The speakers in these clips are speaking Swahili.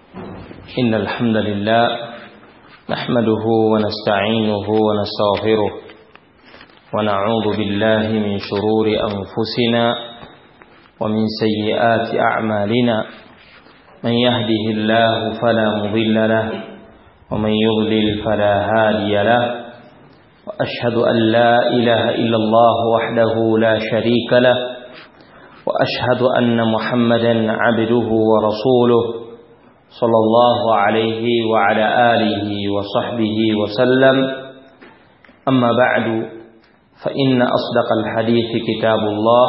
إن الحمد لله نحمده ونستعينه ونستغفره ونعوذ بالله من شرور أنفسنا ومن سيئات أعمالنا من يهده الله فلا مضل له ومن يضلل فلا هادي له وأشهد أن لا إله إلا الله وحده لا شريك له وأشهد أن محمدا عبده ورسوله صلى الله عليه وعلى آله وصحبه وسلم أما بعد فإن أصدق الحديث كتاب الله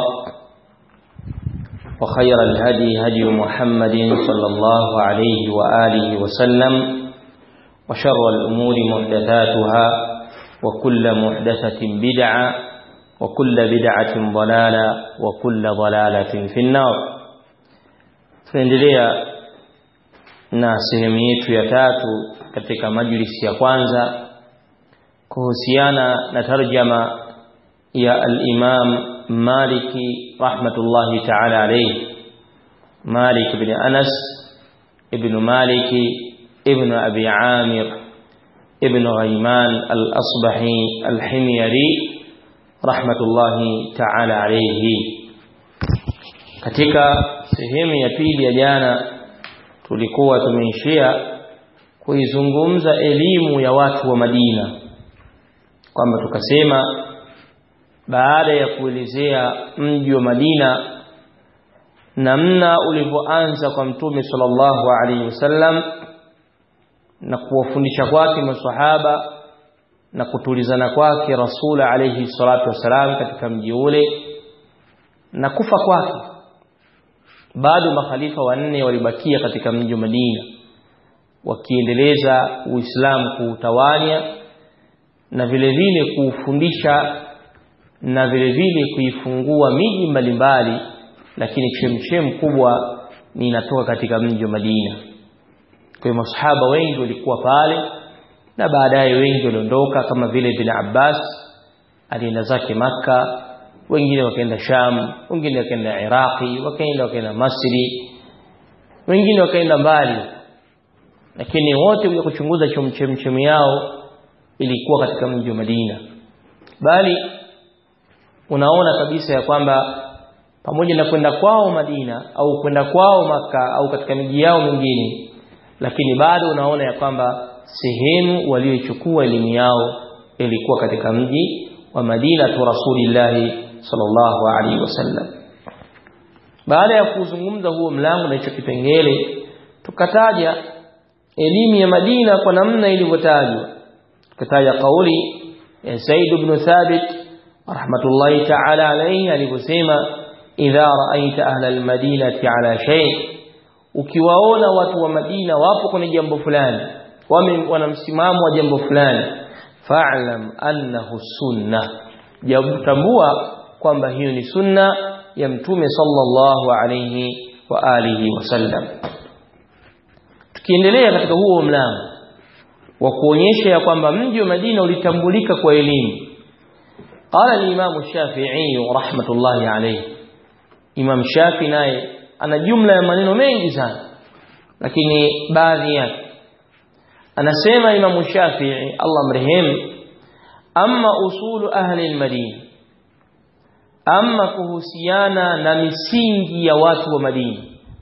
وخير الهدي هدي محمد صلى الله عليه وآله وسلم وشر الأمور محدثاتها وكل محدثة بدعة وكل بدعة ضلالة وكل ضلالة في النار tunaendelea na sehemu yetu ya tatu katika majlisi ya kwanza kuhusiana na tarjama ya al-Imam Maliki rahmatullahi ta'ala alayhi Malik ibn Anas ibn Maliki ibn Abi Amir ibn Ghayman al-Asbahi al-Himyari rahmatullahi ta'ala alayhi katika sehemu ya pili ya jana tulikuwa tumeishia kuizungumza elimu ya watu wa Madina kwamba tukasema baada ya kuelezea mji wa Madina namna ulivyoanza kwa mtume sallallahu alaihi wasallam na kuwafundisha kwake maswahaba na kutulizana kwake rasul alaihi salatu wasalam katika mji ule na kufa kwake bado makhalifa wanne walibakia katika mji wa Madina wakiendeleza Uislamu kuutawanya na vile vile kuufundisha na vile vile kuifungua miji mbalimbali lakini chemchem kubwa ni inatoka katika mji wa Madina kwa hiyo masahaba wengi walikuwa pale na baadaye wengi waliondoka kama vile bin Abbas alienda zake maka wengine wakaenda Sham wengine wakaenda Iraqi wakaenda wakaenda Masri wengine wakaenda mbali lakini wote kuja kuchunguza chemchemi yao ilikuwa katika mji wa Madina bali unaona kabisa ya kwamba pamoja na kwenda kwao Madina au kwenda kwao maka au katika miji yao mingine lakini bado unaona ya kwamba sehemu waliochukua elimu yao ilikuwa katika mji wa Madina tu Rasulillahi sallallahu alaihi wasallam baada ya kuzungumza huo mlango na hicho kipengele tukataja elimu ya Madina kwa namna ilivyotajwa tukataja kauli ya Said ibn Thabit rahmatullahi ta'ala alayhi alivyosema idha ra'aita ahla almadinati ala shay ukiwaona watu wa Madina wapo kwenye jambo fulani wame wana msimamo wa jambo fulani fa'lam annahu sunnah jabutambua kwamba hiyo ni sunna ya mtume sallallahu alayhi wa alihi wasallam tukiendelea katika huo mlango wa kuonyesha ya kwamba mji wa Madina ulitambulika kwa elimu qala al-imam Shafi'i rahmatullahi alayhi Imam Shafi naye ana jumla ya maneno mengi sana lakini baadhi yake anasema Imam Shafi'i Allah mrehemu amma usulu ahli al-Madina amma kuhusiana na misingi ya watu wa Madina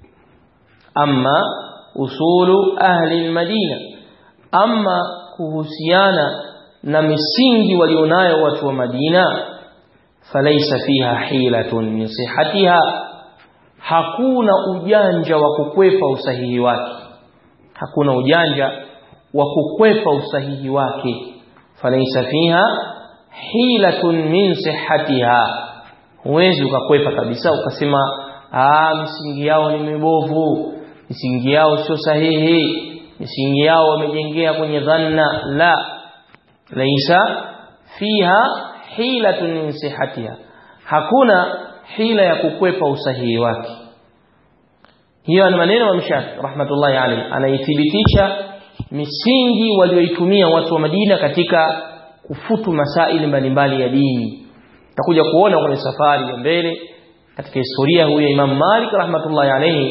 amma usulu ahli al-Madina amma kuhusiana na misingi walionayo watu wa Madina falaisa fiha hilatun min sihatiha hakuna ujanja wa kukwepa usahihi wake hakuna ujanja wa kukwepa usahihi wake falaisa fiha hilatun min sihatiha huwezi ukakwepa kabisa ukasema ah misingi yao ni mibovu misingi yao sio sahihi misingi yao wamejengea kwenye dhanna la laisa fiha hilatun min sihatiha hakuna hila ya kukwepa usahihi wake hiyo ni maneno ya Mshafi rahmatullahi alayhi anaithibitisha misingi walioitumia watu wa Madina katika kufutu masaili mbalimbali ya dini takuja kuona kwenye safari ya mbele katika historia huyo Imam Malik rahmatullahi alayhi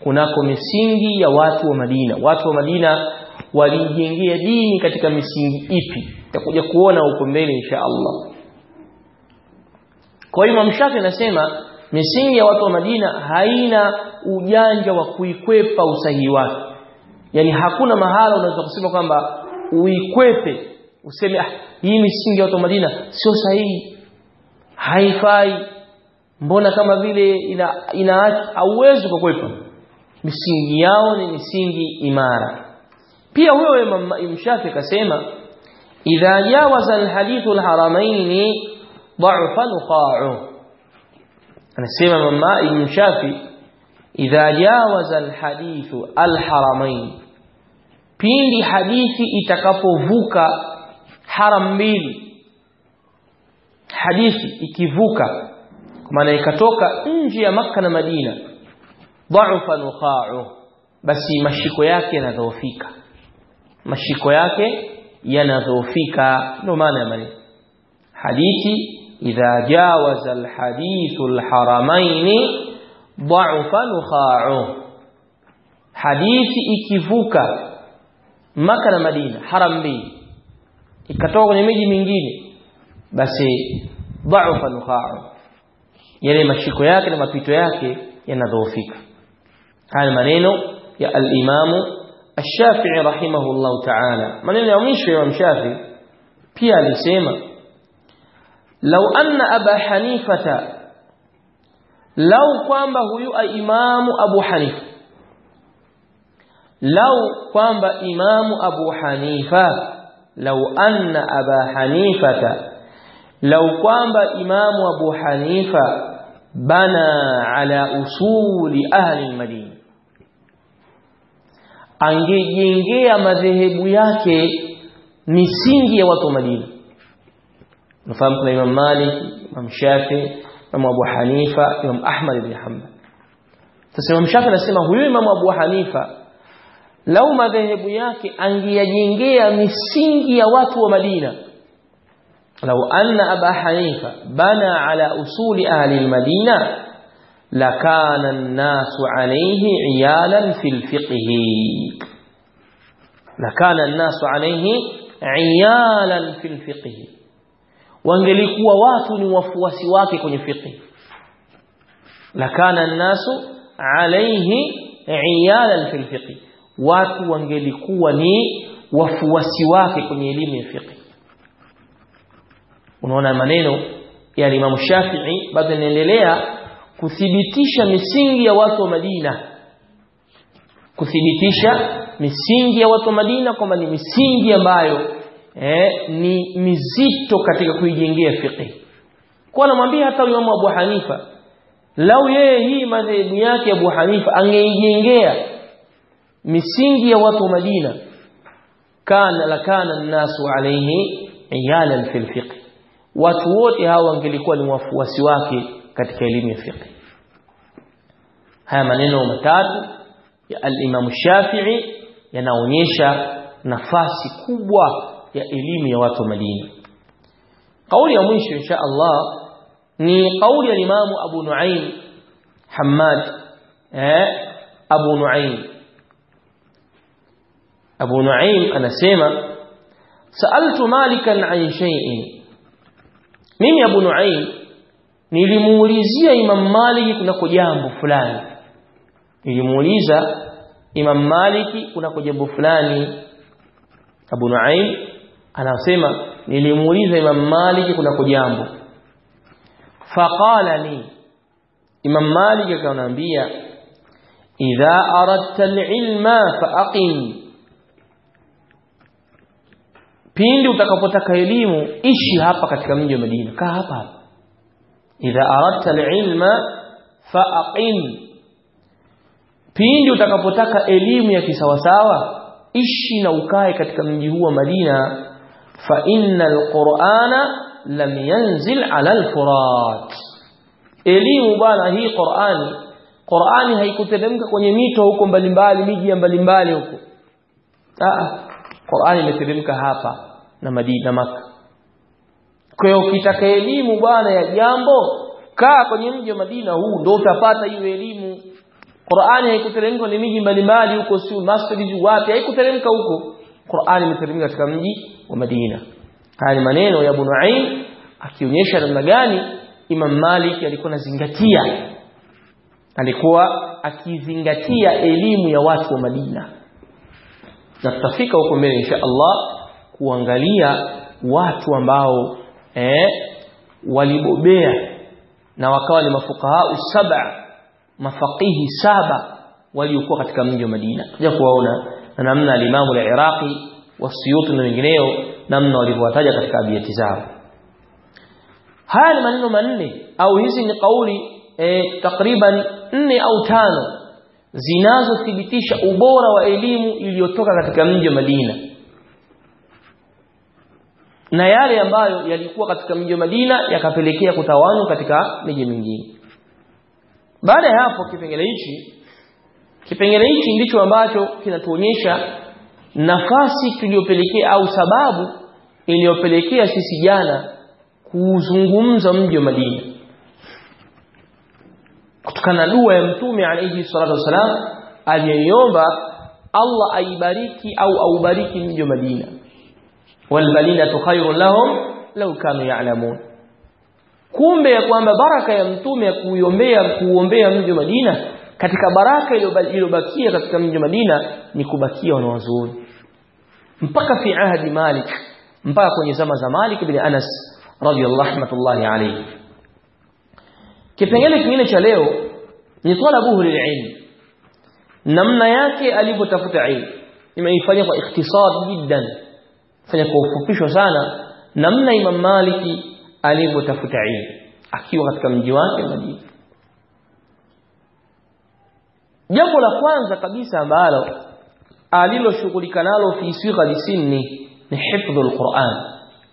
kunako misingi ya watu wa Madina watu wa Madina walijengea dini katika misingi ipi tutakuja kuona huko mbele insha Allah kwa hiyo Imam Shafi anasema misingi ya watu wa Madina haina ujanja wa kuikwepa usahihi wake yani hakuna mahala unaweza kusema kwamba uikwepe useme ah hii misingi ya watu wa Madina sio sahihi haifai mbona kama vile ina inaacha hauwezi kukwepa misingi yao ni misingi imara pia huyo Imam Shafi akasema idha jawaza alhadithu alharamain ضعف نقاعه anasema mama Imam Shafi idha jawaza alhadithu alharamain pindi hadithi itakapovuka haram mbili hadithi ikivuka kwa maana ikatoka nje ya maka na Madina dha'fa nuqa'u basi mashiko yake yanadhoofika mashiko yake yanadhoofika ndio maana ya maneno hadithi idha jawaza alhadithu alharamain dha'fa nuqa'u hadithi ikivuka maka na Madina haram mbili ikatoka kwenye miji mingine basi dha'fa nuqa'u yale mashiko yake na mapito yake yanadhoofika haya maneno ya al-Imam Ash-Shafi'i rahimahullahu ta'ala maneno ya mwisho ya Imam Shafi'i pia alisema law anna Aba Hanifata law kwamba huyu imamu Abu Hanifa law kwamba imamu Abu Hanifa law anna Aba Hanifata law kwamba imamu Abu Hanifa bana ala usuli ahli al-Madina angejengea madhehebu yake misingi ya watu wa Madina nafahamu kuna Imam Malik Imam Shafi Imam Abu Hanifa Imam Ahmad ibn Hanbal sasa Imam Shafi anasema huyu Imam Abu Hanifa lau madhehebu yake angeyajengea misingi ya watu wa Madina لو أن أبا حنيفة بنى على أصول أهل المدينة لكان الناس عليه عيالا في الفقه لكان الناس عليه عيالا في الفقه wangelikuwa watu ni wafuasi wake kwenye fiqh lakana an-nasu alayhi iyalan fil fiqh watu wangelikuwa ni wafuasi wake kwenye elimu ya fiqh unaona maneno ya Imam Shafi'i bado yanaendelea kuthibitisha misingi ya watu wa Madina kuthibitisha misingi ya watu wa Madina kwamba ni misingi ambayo eh, ni mizito katika kuijengea fiqh kwa anamwambia hata Imam Abu Hanifa lau yeye hii madhehebu yake Abu Hanifa angeijengea misingi ya watu wa Madina kana lakana an-nasu alayhi iyalan fil fiqh watu wote hawa wangelikuwa ni wafuasi wake katika elimu ya fiqh haya maneno matatu ya al-Imam Shafi'i yanaonyesha nafasi kubwa ya elimu ya watu wa Madina kauli ya mwisho insha Allah ni kauli ya Imam Abu Nuaim Hammad eh Abu Nuaim Abu Nuaim anasema sa'altu Malikan an shay'in mimi Abu Nuaim nilimuulizia Imam Maliki kunako jambo fulani nilimuuliza Imam Maliki kunako jambo fulani Abu Nuaim anasema nilimuuliza Imam Maliki kunako jambo faqala li Imam Maliki akaniambia idha aradta al-ilma faqim pindi utakapotaka elimu ishi hapa katika mji wa Madina kaa hapa hapa idha aradta alilma faaqim pindi utakapotaka elimu ya kisawasawa ishi na ukae katika mji huu wa Madina fa innal qur'ana lam yanzil ala alfurat elimu bana hii Qur'ani Qur'ani haikuteremka kwenye mito huko mbalimbali miji ya mbalimbali huko ah Qur'ani imeteremka hapa na Madina Maka. Kwa hiyo ukitaka elimu bwana ya jambo kaa kwenye mji wa Madina huu ndio utapata hiyo elimu. Qur'ani haikuteremka ni miji mbalimbali huko si masjid wapi haikuteremka huko Qur'ani imeteremka katika mji wa Madina haya ni maneno ya Abu Nu'aym akionyesha namna gani Imam Malik alikuwa anazingatia alikuwa akizingatia elimu ya watu wa Madina na tutafika huko mbele insha Allah kuangalia watu ambao eh, walibobea na wakawa ni mafukaha saba mafaqihi saba waliokuwa katika mji wa Madina tuja kuwaona na namna alimamu al-Iraqi wasiyuti na wengineo namna walivyowataja katika abiyati zao haya ni maneno manne au hizi ni kauli e, takriban nne au tano zinazothibitisha ubora wa elimu iliyotoka katika mji wa Madina na yale ambayo yalikuwa katika mji wa Madina yakapelekea kutawanywa katika miji mingine baada ya hapo kipengele hichi kipengele hichi ndicho ambacho kinatuonyesha nafasi tuliyopelekea au sababu iliyopelekea sisi jana kuuzungumza mji wa Madina kutokana na dua ya mtume alayhi salatu wasalam aliyoiomba Allah aibariki au aubariki mji wa Madina walbalinatu khairun lahum law kanu ya'lamun kumbe ya kwamba baraka ya mtume ya kuiombea kuombea mji wa Madina katika baraka iliyobakia katika mji wa Madina ni kubakia wanawazuoni mpaka fi ahadi Malik mpaka kwenye zama za Malik bin Anas radiyallahu rahmatullahi alayhi kipengele kingine cha leo ni talabuhu lililm namna yake alivyotafuta ilmu nimeifanya kwa ikhtisar jiddan fanya kwa ufupisho sana namna Imam Maliki alivyotafuta ilmu akiwa katika mji wake Madina jambo la kwanza kabisa ambalo aliloshughulika nalo fi sigha sinni ni hifdhul Qur'an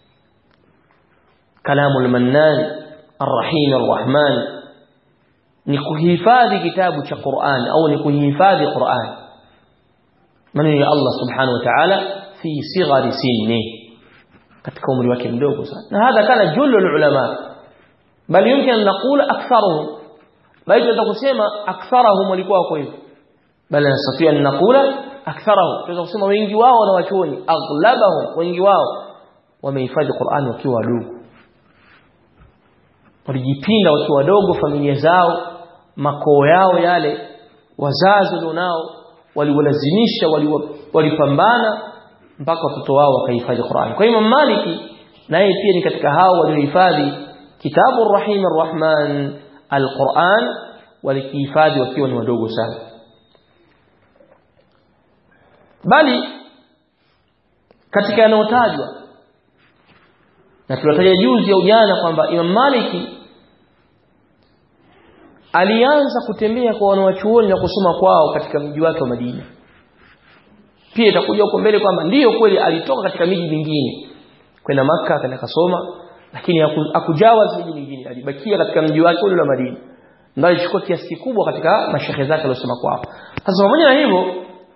kalamul mannan arrahim arrahman ni kuhifadhi kitabu cha Qur'an au ni kuhifadhi Qur'an maneno ya Allah subhanahu wa ta'ala fi sighari sinni katika umri wake mdogo sana na hadha kana jullu ulama bal yumkin an naqula aktharuhum bali tunaweza kusema aktharuhum walikuwa wako hivyo bali nasatia an naqula aktharuhum tunaweza kusema wengi wao na wachuoni aghlabahum wengi wao wamehifadhi Qur'an wakiwa wadogo walijipinda wakiwa wadogo familia zao makoo yao yale wazazi walionao waliwalazimisha walipambana mpaka watoto wao wakahifadhi Qur'an. Kwa hiyo Maliki naye pia ni katika hao waliohifadhi kitabu Rahim Ar-Rahman Al-Qur'an walikihifadhi wakiwa ni wadogo sana. Bali katika yanayotajwa na tulitaja juzi au jana kwamba Imam Maliki alianza kutembea kwa wanawachuoni na kusoma kwao katika mji wake wa Madina pia itakuja huko mbele kwamba ndiyo kweli alitoka katika miji mingine kwenda maka akaenda kasoma lakini hakujawa miji mingine alibakia katika mji wake ule wa Madina ndio alichukua kiasi kikubwa katika mashehe zake aliyosoma kwao sasa pamoja na hivyo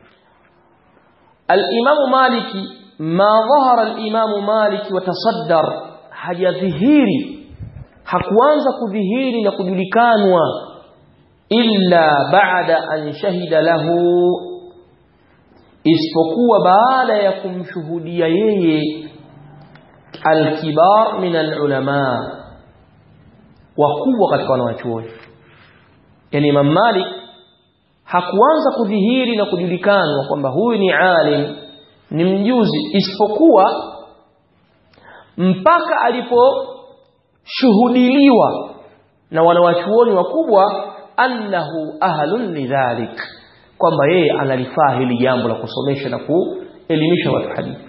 al-Imam Maliki ma dhahara al-Imam Maliki watasaddar hajadhihiri hakuanza kudhihiri na kujulikanwa illa ba'da an shahida lahu isipokuwa baada ya kumshuhudia yeye alkibar min alulama wakubwa katika wanawachuoni yani Imam Malik hakuanza kudhihiri na kujulikanwa kwamba huyu ni alim ni mjuzi isipokuwa mpaka aliposhuhudiliwa na wanawachuoni wakubwa annahu ahlun lidhalik kwamba yeye analifaa hili jambo la kusomesha na kuelimisha watu hadithi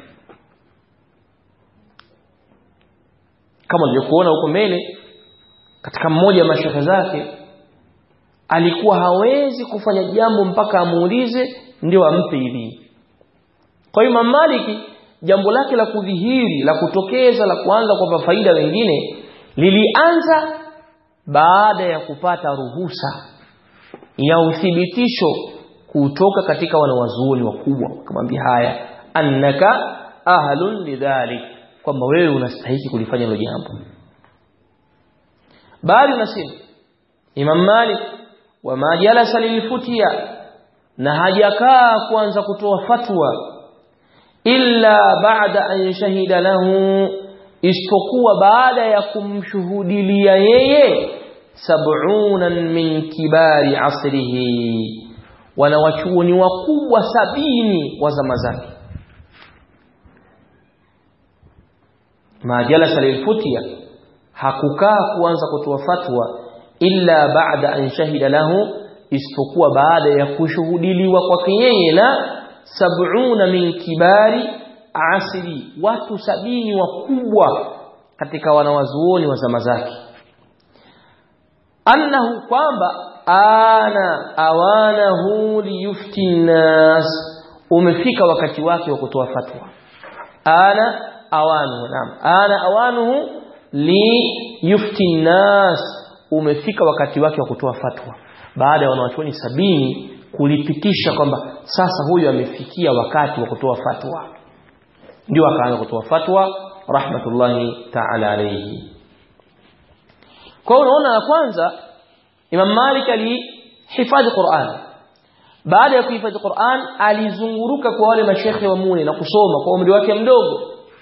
kama tulivyokuona huko mbele katika mmoja wa mashehe zake alikuwa hawezi kufanya jambo mpaka amuulize ndio ampe idhini kwa hiyo Imam Maliki jambo lake la kudhihiri la kutokeza la kuanza kwa faida wengine lilianza baada ya kupata ruhusa ya uthibitisho kutoka katika wanawazuoni wakubwa wakamwambia haya annaka ahlun lidhalik kwamba wewe unastahili kulifanya hilo jambo bali nasema Imam Malik wama jalasa lilfutia na hajakaa kuanza kutoa fatwa illa ba'da an shahida lahu isipokuwa baada ya kumshuhudilia yeye sab'una min kibari asrihi wanawachuoni wakubwa sabini wa zama zake ma jalasa lilfutia hakukaa kuanza kutoa fatwa illa ba'da an shahida lahu isipokuwa baada ya kushuhudiliwa kwake yeye na sab'una min kibari asri watu sabini wakubwa katika wanawazuoni wa zama zake annahu kwamba ana awanahu liyufti nnas umefika wakati wake wa kutoa fatwa ana awanuhu naam ana awanuhu liyufti nnas umefika wakati wake wa kutoa fatwa baada ya wanawachuoni sabini kulipitisha kwamba sasa huyu amefikia wakati wa kutoa fatwa ndio akaanza kutoa fatwa rahmatullahi ta'ala alayhi kwa unaona ya kwanza Imam Malik alihifadhi Qur'an baada ya kuhifadhi Qur'an alizunguruka kwa wale mashekhe wa Muni na kusoma kwa umri wake mdogo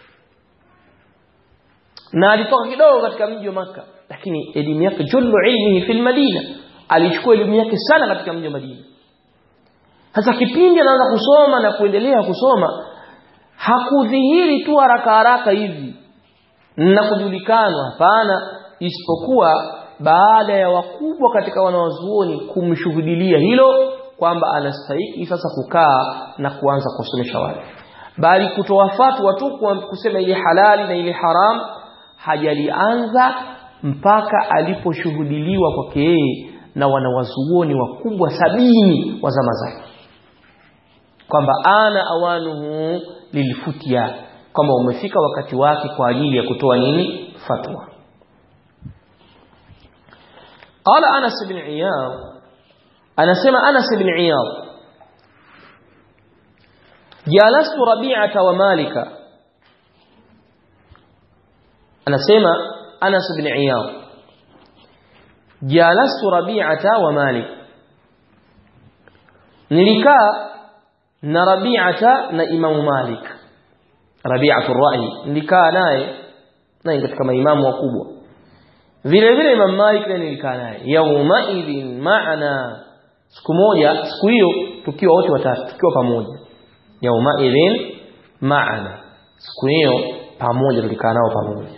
na alitoka kidogo katika mji wa maka lakini elimu yake jullu ilmihi fil Madina alichukua elimu yake sana katika mji wa Madina sasa kipindi anaanza kusoma na kuendelea kusoma hakudhihiri tu haraka haraka hivi na kujulikanwa hapana isipokuwa baada ya wakubwa katika wanawazuoni kumshuhudilia hilo kwamba anastahili sasa kukaa na kuanza kusomesha wale bali kutoa fatwa tu kusema ile halali na ile haram hajalianza mpaka aliposhuhudiliwa kwake yeye na wanawazuoni wakubwa sabini wa zama zake kwamba ana awanuhu lilfutia kwamba umefika wakati wake kwa ajili ya kutoa nini fatwa قال أنس بن عياض أنا سمع أنس بن عياض جالست ربيعة ومالك أنا سمع أنس بن عياض جالست ربيعة ومالك نلكا na Rabi'ata na Imam Malik Rabi'atu Ra'i nilikaa naye naye katika maimamu wakubwa vile vile Imam Malik naye nilikaa naye yauma idhin maana siku moja siku hiyo tukiwa wote watatu tukiwa pamoja yauma idhin maana siku hiyo pamoja tulikaa nao pamoja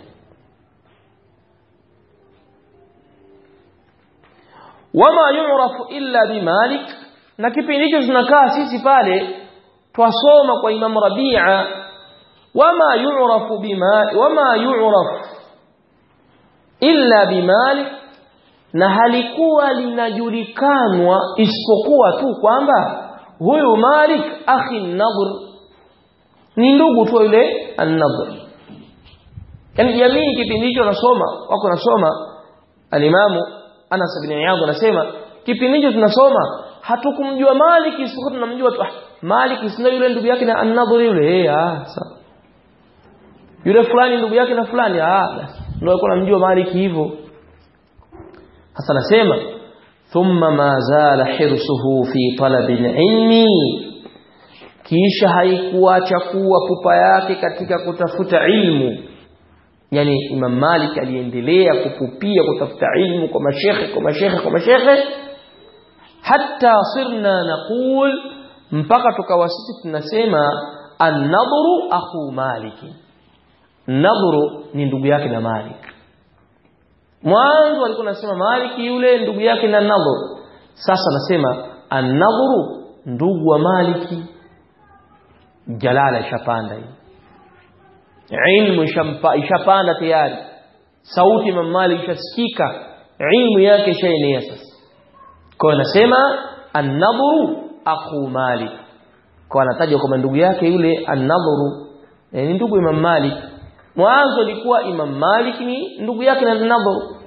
wama yu'rafu illa bimalik na kipindi hicho tunakaa sisi pale twasoma kwa Imam Rabi'a wama yu'rafu bima wama yu'raf illa bimalik na halikuwa linajulikanwa isipokuwa tu kwamba huyu Malik akhi Nadhr ni ndugu tu yule An-Nadhr yani jamii kipindi hicho nasoma wako nasoma alimamu Anas bin Iyad anasema kipindi hicho tunasoma hatukumjua Malik isipokuwa tunamjua tu ah, Malik sio yule ndugu yake na An-Nadhr yule eh ah sawa yule fulani ndugu yake na fulani ah basi ndio alikuwa anamjua Malik hivyo hasa nasema thumma ma zala hirsuhu fi talab ilmi kisha haikuacha kuwa pupa yake katika kutafuta ilmu yani Imam Malik aliendelea kupupia kutafuta ilmu kwa mashekhe kwa mashekhe kwa mashekhe hatta sirna naqul mpaka tukawa sisi tunasema an-nadru akhu Malik nadru ni ndugu yake na Malik mwanzo alikuwa anasema Malik yule ndugu yake na nadhru sasa anasema an-nadhru ndugu wa Maliki jalala ishapanda hii ilmu ishapanda tayari sauti Imam Malik ishasikika ilmu yake ishaenea sasa kwa anasema an-nadhru akhu Malik kwa anataja kwamba ndugu yake yule an-nadhru ni ndugu Imam Malik mwanzo ilikuwa Imam Malik ni ndugu yake na Nadhr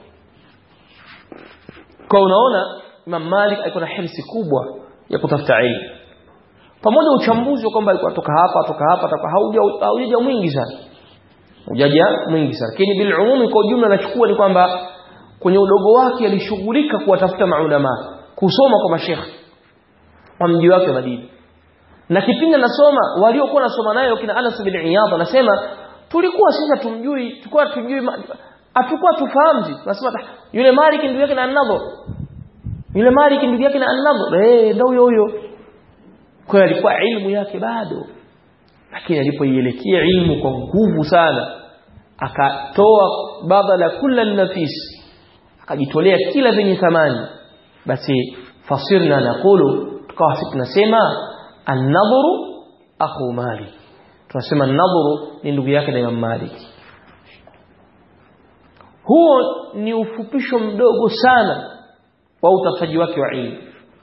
kwa unaona Imam Malik alikuwa na hirsi kubwa ya kutafuta ilmu pamoja uchambuzi wa kwamba alikuwa toka hapa toka hapa toka hauja hauja mwingi sana hujaja mwingi sana lakini bil umumi kwa ujumla nachukua ni kwamba kwenye udogo wake alishughulika kuwatafuta maulama kusoma kwa mashekhe wa mji wake Madina na kipindi anasoma waliokuwa nasoma naye kina Anas bin Iyad anasema tulikuwa sisi tumjui tulikuwa tujui hatukuwa tufahamu tunasema yule Malik ndugu yake na An-Nadhr yule Malik ndugu yake na An-Nadhr eh ndio huyo huyo kwa alikuwa ilmu yake bado lakini alipoielekea ilmu kwa nguvu sana akatoa badala kula nafis akajitolea kila venye thamani basi fasirna naqulu tukawa sisi tunasema an-nadhru akhu Malik tunasema an-nadhru ni ndugu yake na Imam Malik huo ni ufupisho mdogo sana wa utafutaji wake wa ilmu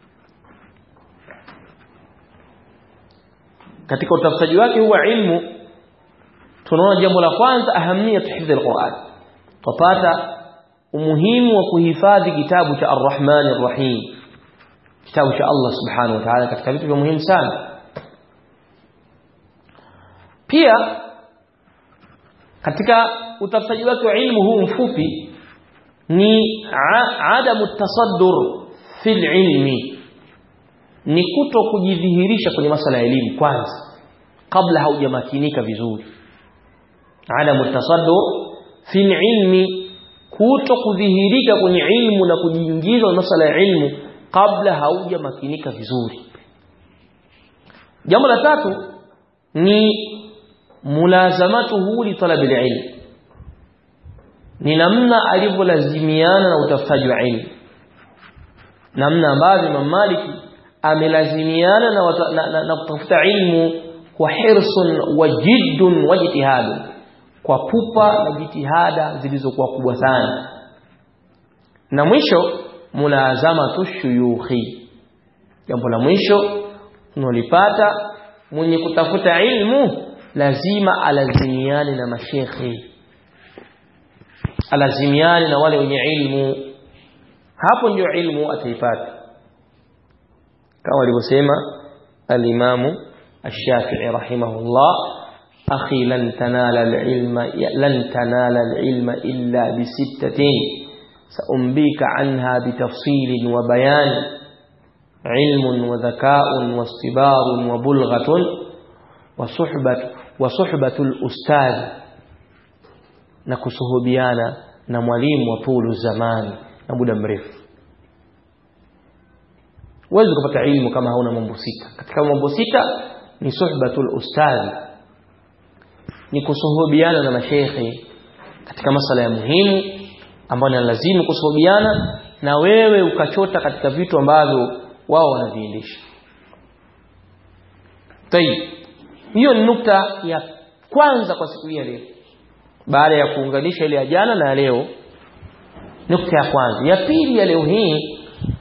katika utafutaji wake huu wa ilmu tunaona jambo la kwanza ahamia hifdhi alquran tupata umuhimu wa kuhifadhi kitabu cha Ar-Rahman Ar-Rahim kitabu cha Allah Subhanahu wa Ta'ala katika vitu vya muhimu sana pia katika utafutaji wake wa ilmu huu mfupi ni adamu tasaddur fil ilmi ni kuto kujidhihirisha kwenye masala ya elimu kwanza kabla haujamakinika vizuri adamu tasaddur fil ilmi kuto kudhihirika kwenye ilmu na kujiingiza kwenye masala ya ilmu kabla haujamakinika vizuri jambo la tatu ni mulazamatuhu li talabil ilm ni namna alivyolazimiana na utafutaji wa ilmu namna ambavyo Imam Maliki amelazimiana na, wata, na, na, na kutafuta ilmu kwa hirsun wa jiddun wa jitihadun kwa pupa na jitihada zilizokuwa kubwa sana na mwisho mulazamatu shuyukhi jambo la mwisho tunalipata mwenye kutafuta ilmu lazima alazimiane na mashekhi alazimiane na wale wenye ilmu hapo ndio ilmu ataipata kama alivyosema al-Imam Ash-Shafi'i rahimahullah akhi lan tanala al-ilma lan tanala al-ilma illa bi sittatin saumbika anha bitafsil wa bayan ilm wa dhaka'un wa istibar wa bulghatun wa suhbat wa suhbatu al-ustadh na kusuhubiana na mwalimu wa tulu zamani na muda mrefu huwezi kupata ilmu kama hauna mambo sita katika mambo sita ni suhbatul ustadhi ni kusuhubiana na mashekhe katika masala ya muhimu ambayo ni lazima kusuhubiana na wewe ukachota katika vitu ambavyo wao wanaviendesha tayib hiyo ni nukta ya kwanza kwa siku hii ya leo baada ya kuunganisha ile ya jana na leo nukta ya kwanza ya pili ya leo hii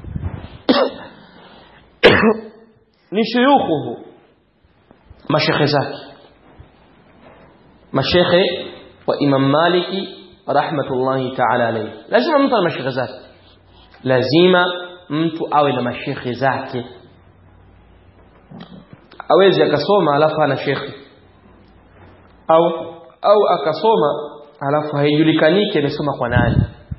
ni shuyukhuhu mashekhe zake mashekhe wa Imam Maliki rahmatullahi ta'ala alayhi lazima mtu ana mashekhe zake lazima mtu awe na mashekhe zake awezi akasoma alafu ana shekhe au au akasoma alafu haijulikaniki amesoma kwa nani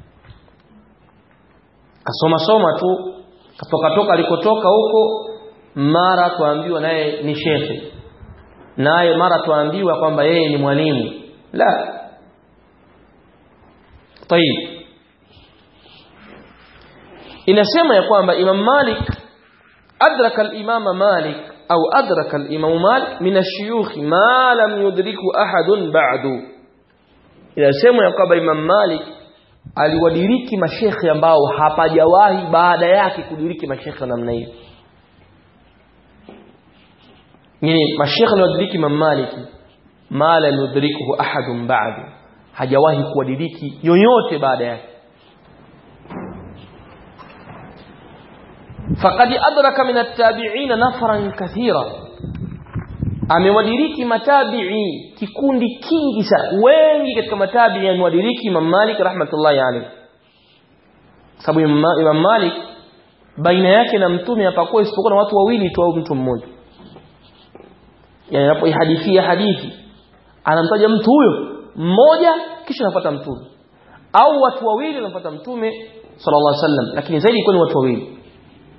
kasoma soma tu katoka toka alikotoka huko mara tuambiwa naye ni shekhe naye mara tuambiwa kwamba yeye ni mwalimu la طيب inasema ya kwamba Imam Malik adraka al-Imam Malik au adraka al-Imam Malik min ash-shuyukh ma lam yudriku ahadun ba'du inasema ya kwamba Imam Malik aliwadiriki mashekhe ambao hapajawahi baada yake kudiriki mashekhe namna hiyo yani mashekhe aliwadiriki Imam Malik ma lam yudrikuhu ahadun ba'du hajawahi kuwadiriki yoyote baada yake faqad adraka min at-tabi'in nafran kathira amewadiriki matabi'i kikundi kingi sana wengi katika matabi'i amewadiriki Imam Malik rahmatullahi alayhi sababu Imam Malik baina yake na mtume hapakuwa isipokuwa na watu wawili tu au mtu mmoja yani anapoihadithia hadithi anamtaja mtu huyo mmoja kisha anafuata mtume au watu wawili wanafuata mtume sallallahu alaihi wasallam lakini zaidi ilikuwa ni watu wawili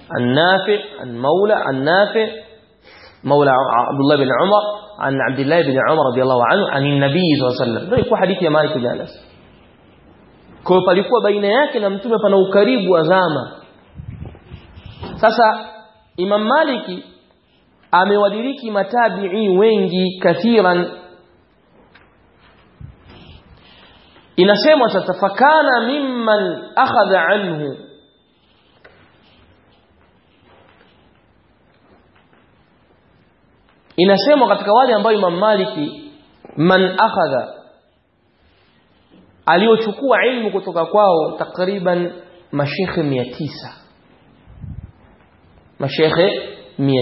النافع عن مولى عن نافع مولى عبد الله بن عمر عن عبد الله بن عمر رضي الله عنه عن النبي صلى الله عليه وسلم ndio ilikuwa hadithi ya Malik bin Anas kwa hiyo palikuwa baina yake na mtume pana ukaribu wa zama sasa Imam Maliki amewadiriki matabi'i wengi kathiran inasemwa sasa fakana mimman akhadha anhu inasemwa katika wale ambao Imam Maliki man akhadha aliochukua ilmu kutoka kwao takriban mashekhe 900 mashekhe 900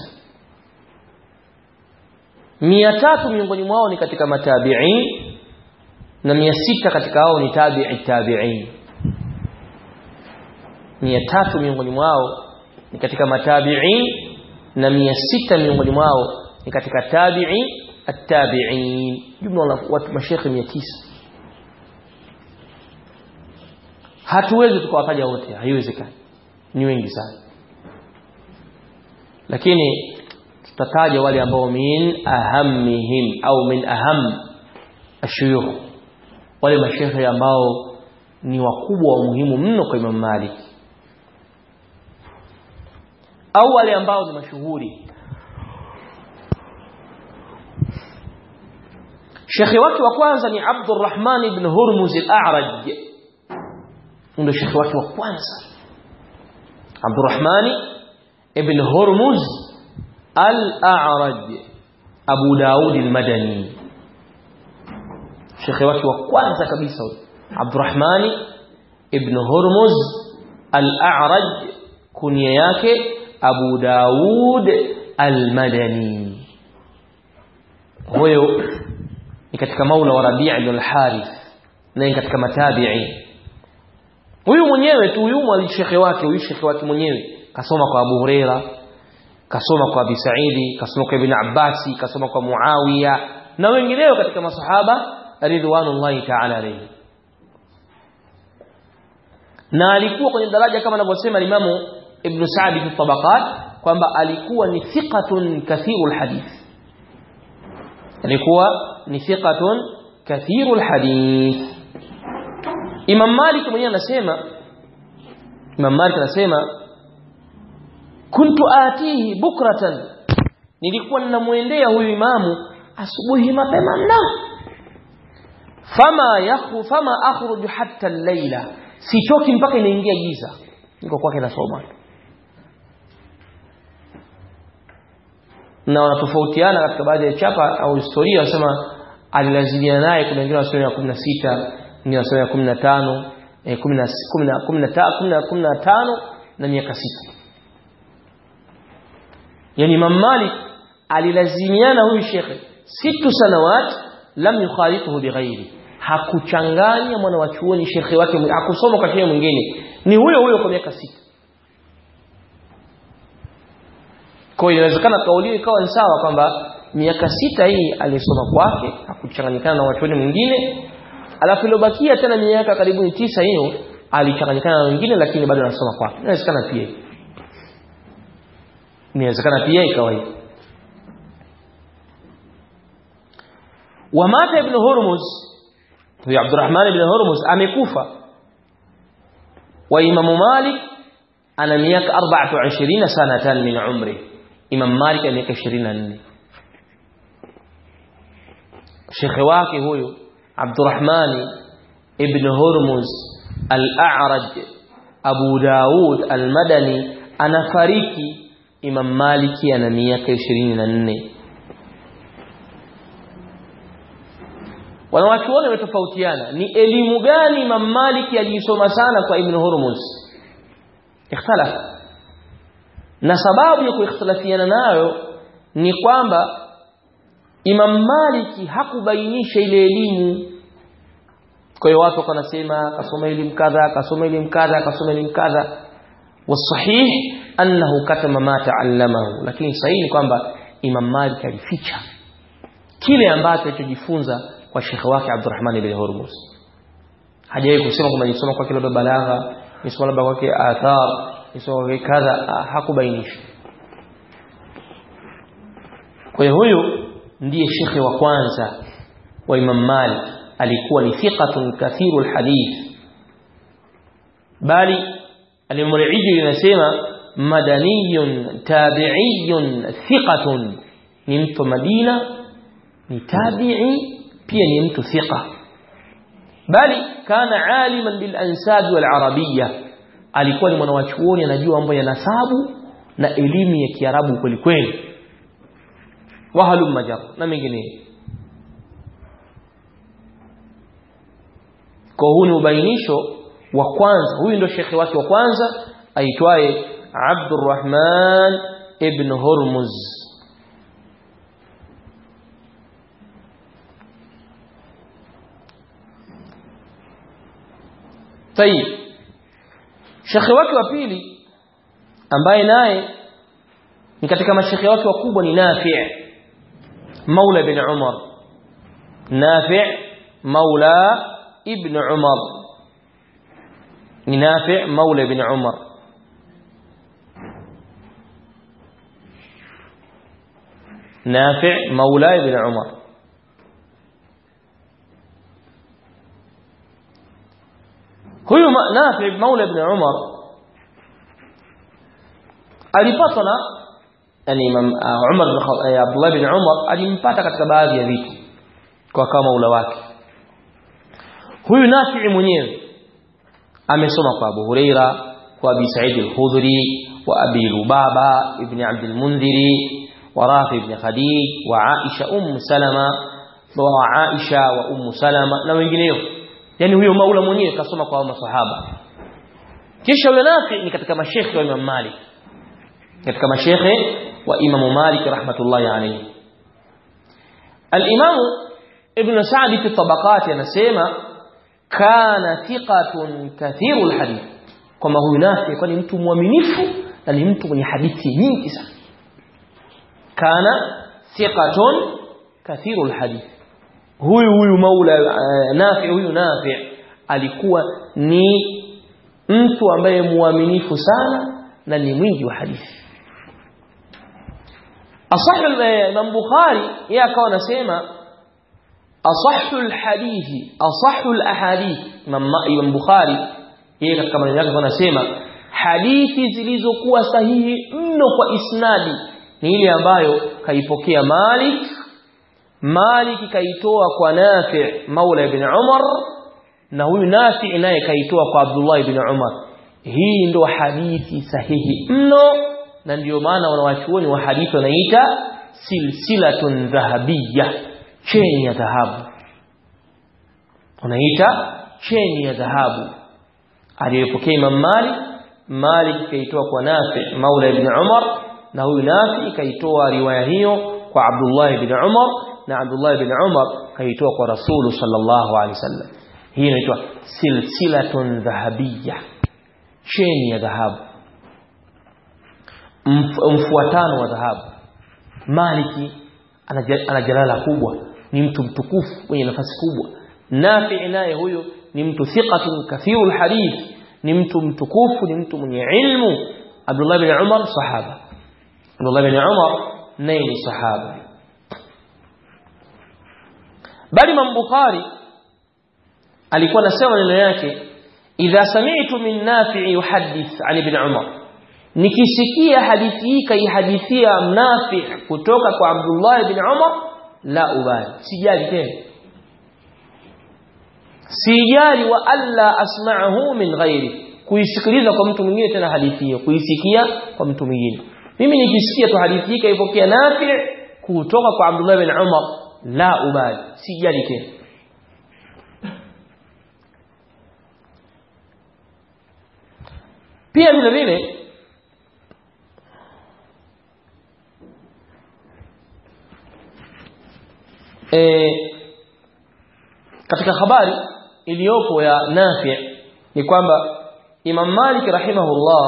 300 miongoni mwao ni katika matabi'in na 600 katika hao ni tabi'i tabi'in 300 miongoni mwao ni katika matabi'in na 600 miongoni mwao ni katika tabi'i at-tabi'in jumla watu mashekhe 900 hatuwezi tukawataja wote haiwezekani ni wengi sana lakini tutataja wale ambao min ahammihim au min aham ashuyukh wale mashehe ambao ni wakubwa wa muhimu mno kwa Imam Malik au wale ambao ni mashuhuri Shekhi wake wa kwanza ni Abdurrahman ibn Hurmuz al-A'raj ndio shekhi wake wa kwanza Abdurrahman ibn Hurmuz al-A'raj Abu Daud al-Madani shekhi wake wa kwanza kabisa Abdurrahman ibn Hurmuz al-A'raj kunia yake Abu Daud al-Madani huyo ni katika maula wa Rabi' ibn al-Harith na ni katika matabi'i huyu mwenyewe tu huyu mwali shekhe wake huyu shekhe wake mwenyewe kasoma kwa Abu Huraira kasoma kwa Abi Saidi kasoma kwa Ibn Abbasi kasoma kwa Muawiya na wengineo katika masahaba ridwanullahi ta'ala alayhi na alikuwa kwenye daraja kama anavyosema Imamu Ibn Sa'd fi tabaqat kwamba alikuwa ni thiqatun kathirul hadith alikuwa ni thiqatun kathirul hadith Imam Malik mwenyewe anasema Imam Malik anasema kuntu atihi bukratan nilikuwa ninamuendea huyu imamu asubuhi mapema mno fama yakhu fama akhruju hatta al-laila sitoki mpaka inaingia giza niko kwake nasoma na wanatofautiana katika baadhi ya chapa au historia wanasema alilazimia naye kuna wengine wanasema ya 16 wengine wanasema ya 15 eh 10 10 15 na miaka 6 yani Imam Malik alilazimiana huyu shekhe situ sanawat lam yukhalituhu bighairi hakuchanganya mwana wa chuoni shekhe wake hakusoma kwa shekhe mwingine ni huyo huyo kwa miaka sita kwa hiyo inawezekana kauli ikawa ni sawa kwamba miaka sita hii alisoma kwake hakuchanganyikana na wachuoni mwingine alafu iliyobakia tena miaka karibuni tisa hiyo alichanganyikana na wengine lakini bado anasoma kwake inawezekana pia inawezekana pia ikawa hivyo wamata ibn hurmuz huyo abdurrahman ibn hurmuz amekufa wa imamu malik ana miaka 24 sanatan min umri imam malik ana miaka 24 shekhe wake huyo abdurrahman ibn hurmuz al-a'raj abu daud al-madani anafariki imam maliki ana miaka 24 wanawachuoni wametofautiana ni elimu gani Imam Maliki aliisoma sana kwa Ibn Hurmuz ikhtilaf na sababu ya kuikhtilafiana nayo ni kwamba Imam Maliki hakubainisha ile elimu kwa hiyo watu wanasema kasoma elimu kadha kasoma elimu kadha kasoma elimu kadha wasahih annahu katama ma ta'allamahu lakini sahihi ni kwamba Imam Malik alificha kile ambacho alichojifunza kwa shekhe wake Abdurrahman ibn Hurmuz hajawahi kusema kwamba nisoma kwake labda balagha nisoma labda kwake athar isowe kadha hakubainishwa kwa hiyo huyu ndiye shekhe wa kwanza wa Imam Malik alikuwa ni thiqatun kathiru alhadith bali al-Mur'iji anasema madaniyun tabi'iyun thiqatun ni mtu Madina ni tabi'i pia ni mtu thiqa bali kana aliman bil ansab wal arabiyya alikuwa ni mwanachuoni anajua mambo ya nasabu na elimu ya Kiarabu kweli kweli wahalum majar na mengineyo kwa huu ni ubainisho wa kwanza huyu ndio shekhi wake wa kwanza aitwaye Abdurrahman ibn Hurmuz طيب shekhi wake wa pili ambaye naye ni katika mashekhi wake wakubwa ni Nafi' Maula ibn Umar Nafi' Maula ibn Umar ni Nafi' Maula ibn Umar نافع مولى ابن عمر huyu Nafi Maula ibn Umar alipatwa na yani Imam Umar bin Abdullah ibn Umar alimpata katika baadhi ya vitu kwa kama maula wake huyu Nafi mwenyewe amesoma kwa Abu Huraira kwa Abi Sa'id al-Khudri wa Abi Lubaba ibn Abd al-Mundhiri wa Rafi ibn Khadij wa Aisha Umm Salama wa Aisha wa Umm Salama na wengineo yani huyo maula mwenyewe kasoma kwa masahaba kisha huyo Nafi ni katika mashekhe wa Imam Malik katika mashekhe wa Imam Malik rahmatullahi alayhi al-Imam Ibn Sa'd fi tabaqat anasema kana thiqatun kathiru al-hadith kama huyu Nafi kwa ni mtu mwaminifu na ni mtu mwenye hadithi nyingi sana kana thiqatun kathiru al-hadith huyu huyu maula uh, nafi huyu nafi alikuwa ni mtu ambaye muaminifu sana na ni mwingi wa hadithi asahhu Imam Bukhari yeye akawa anasema asahhu alhadithi asahhu alahadith Imam Bukhari yeye katika maneno yake anasema hadithi zilizokuwa sahihi mno kwa isnadi ni ile ambayo kaipokea Malik Malik kaitoa kwa Nafi' Maula ibn Umar na huyu Nafi' naye kaitoa kwa Abdullah ibn Umar hii ndo hadithi sahihi mno na ndiyo maana wanawachuoni wa hadithi wanaita silsilatun dhahabiyya cheni ya dhahabu wanaita cheni ya dhahabu aliyopokea Imam Malik Malik kaitoa kwa Nafi' Maula ibn Umar na huyu Nafi' kaitoa riwaya hiyo kwa Abdullah ibn Umar na Abdullah ibn Umar kaitoa kwa Rasulu sallallahu alaihi wasallam hii inaitwa silsilatun dhahabiyya cheni ya dhahabu mfuatano wa dhahabu Maliki ana jalala kubwa ni mtu mtukufu mwenye nafasi kubwa Nafi naye huyo ni mtu thiqatun kathirul hadith ni mtu mtukufu ni mtu mwenye ilmu Abdullah ibn Umar sahaba Abdullah ibn Umar naye ni sahaba bali Imam Bukhari alikuwa anasema maneno yake idha sami'tu min nafi' yuhaddith an ibn Umar nikisikia hadithi hii kaihadithia nafi' kutoka kwa Abdullah ibn Umar la ubali sijali tena sijali wa alla asma'ahu min ghairi kuisikiliza kwa mtu mwingine tena hadithi hiyo kuisikia kwa mtu mwingine mimi nikisikia tu hadithi hii kaipokea nafi' kutoka kwa Abdullah ibn Umar la ubali sijali tena pia vile vile e, katika habari iliyopo ya Nafi ni kwamba Imam Malik rahimahullah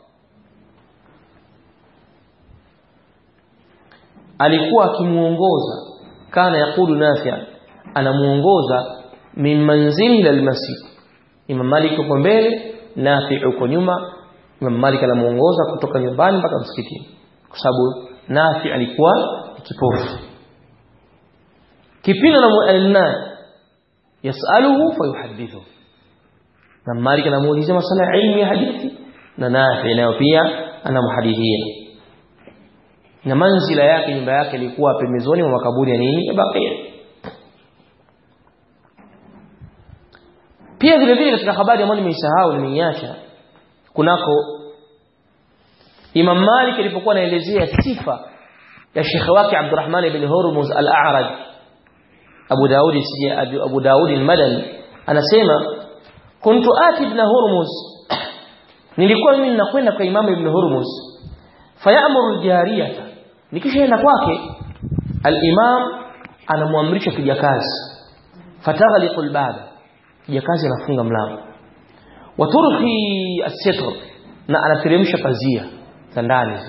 alikuwa akimuongoza kana yakulu Nafi anamuongoza min manzili ila almasjid Imam Malik yuko mbele Nafi uko nyuma Imam Malik anamuongoza kutoka nyumbani mpaka msikitini kwa sababu Nafi alikuwa kipofu kipindi na yasaluhu fayuhadithu na Malik anamuulizia masala ya ilmu ya hadithi na Nafi nayo pia anamhadithia na manzila yake nyumba yake ilikuwa pembezoni mwa makaburi ya nini ya Baqia pia vile vile katika habari ambayo nimeisahau nimeiacha kunako Imam Malik alipokuwa anaelezea sifa ya shekhe wake Abdurrahman ibn Hurmuz al-A'raj Abu Daud Abu Daud al-Madani anasema kuntu ati ibn Hurmuz nilikuwa mimi ninakwenda kwa Imam ibn Hurmuz fayamuru al-jariyata nikishaenda kwake al-Imam anamwamrisha kijakazi fataghliqu al-baba kijakazi anafunga mlango waturhi as-sitr na anateremsha pazia za ndani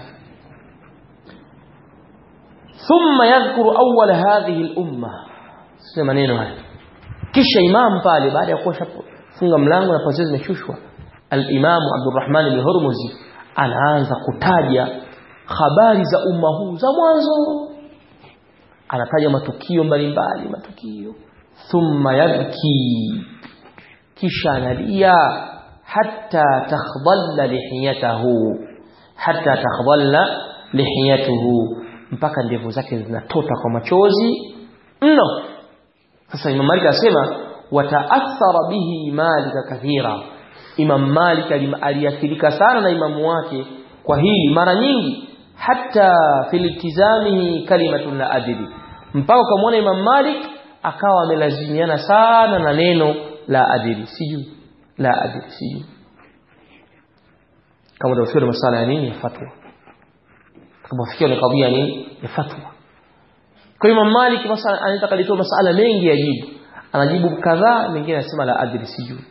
thumma yadhkuru awwal hadhihi al-umma sema maneno haya kisha imam pale baada ya kuwa funga mlango na pazia zimeshushwa al-imam Abdurrahman ibn Hurmuzi anaanza kutaja habari za umma huu za mwanzo anataja matukio mbalimbali matukio thumma yabki kisha analia hatta takhdalla lihiyatahu hatta takhdalla lihiyatuhu mpaka ndevu zake zinatota kwa machozi mno sasa Imam Malik asema wataathara bihi Malik kathira Imam Malik aliathirika sana na imamu wake kwa hili mara nyingi hata filitizamihi kalimatun la adili mpaka ukamwona Imam Malik akawa amelazimiana sana na neno la adili sijui la adili sijui kama utafikia masala ya nini ya fatwa kama ufikia ni kadhia nini ya fatwa kwa Imam Malik masala anataka litoa masala mengi ya jibu anajibu kadhaa mengine anasema la adili sijui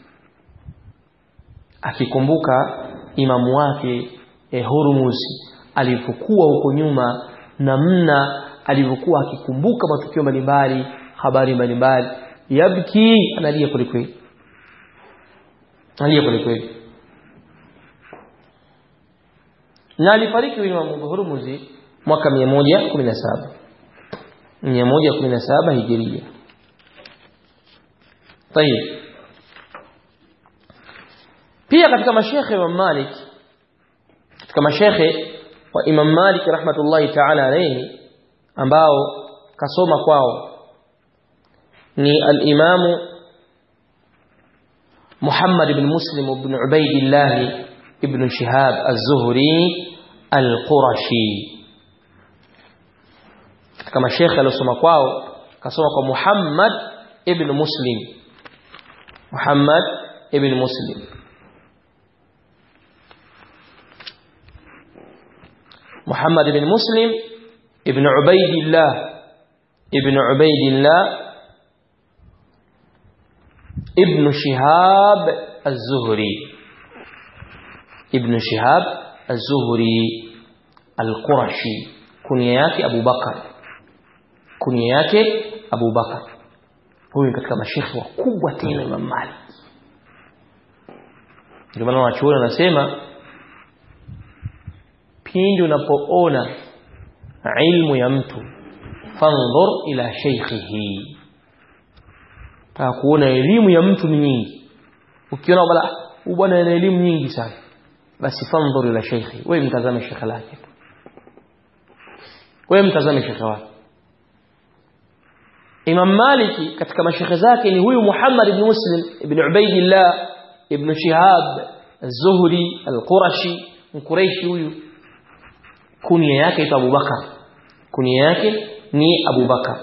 akikumbuka imamu wake eh, Hurmuzi alivyokuwa huko nyuma namna alivyokuwa akikumbuka matukio mbalimbali habari mbalimbali yabki analia kwelikweli analia kwelikweli na alifariki Imam Hurmuzi mwaka 117 117 hijiria طيب pia katika mashekhe wa Malik katika mashekhe wa Imam Malik rahmatullahi ta'ala alayhi ambao kasoma kwao ni al-Imam Muhammad ibn Muslim ibn Ubaidillah ibn Shihab az-Zuhri al-Qurashi katika mashekhe aliosoma kwao kasoma kwa Muhammad ibn Muslim Muhammad ibn Muslim محمد بن مسلم ابن عبيد الله ابن عبيد الله ابن شهاب الزهري ابن شهاب الزهري القرشي كنية yake Abu Bakar kunia yake Abu Bakar huyu katika mashekhi wakubwa tena Imam Malik ndio maana wanachuoni wanasema pindi unapoona ilmu ya mtu fandhur ila sheikhihi taka kuona elimu ya mtu ni nyingi ukiona bala bwana ana elimu nyingi sana basi fandhur ila sheikhi wewe mtazame shekhe lake wewe mtazame shekhe wake Imam Maliki katika mashekhe zake ni huyu Muhammad ibn Muslim ibn Ubaidillah ibn Shihab az-Zuhri al-Qurashi mkuraishi huyu kunia yake ito Abu Bakar kunia yake ni Abu Bakar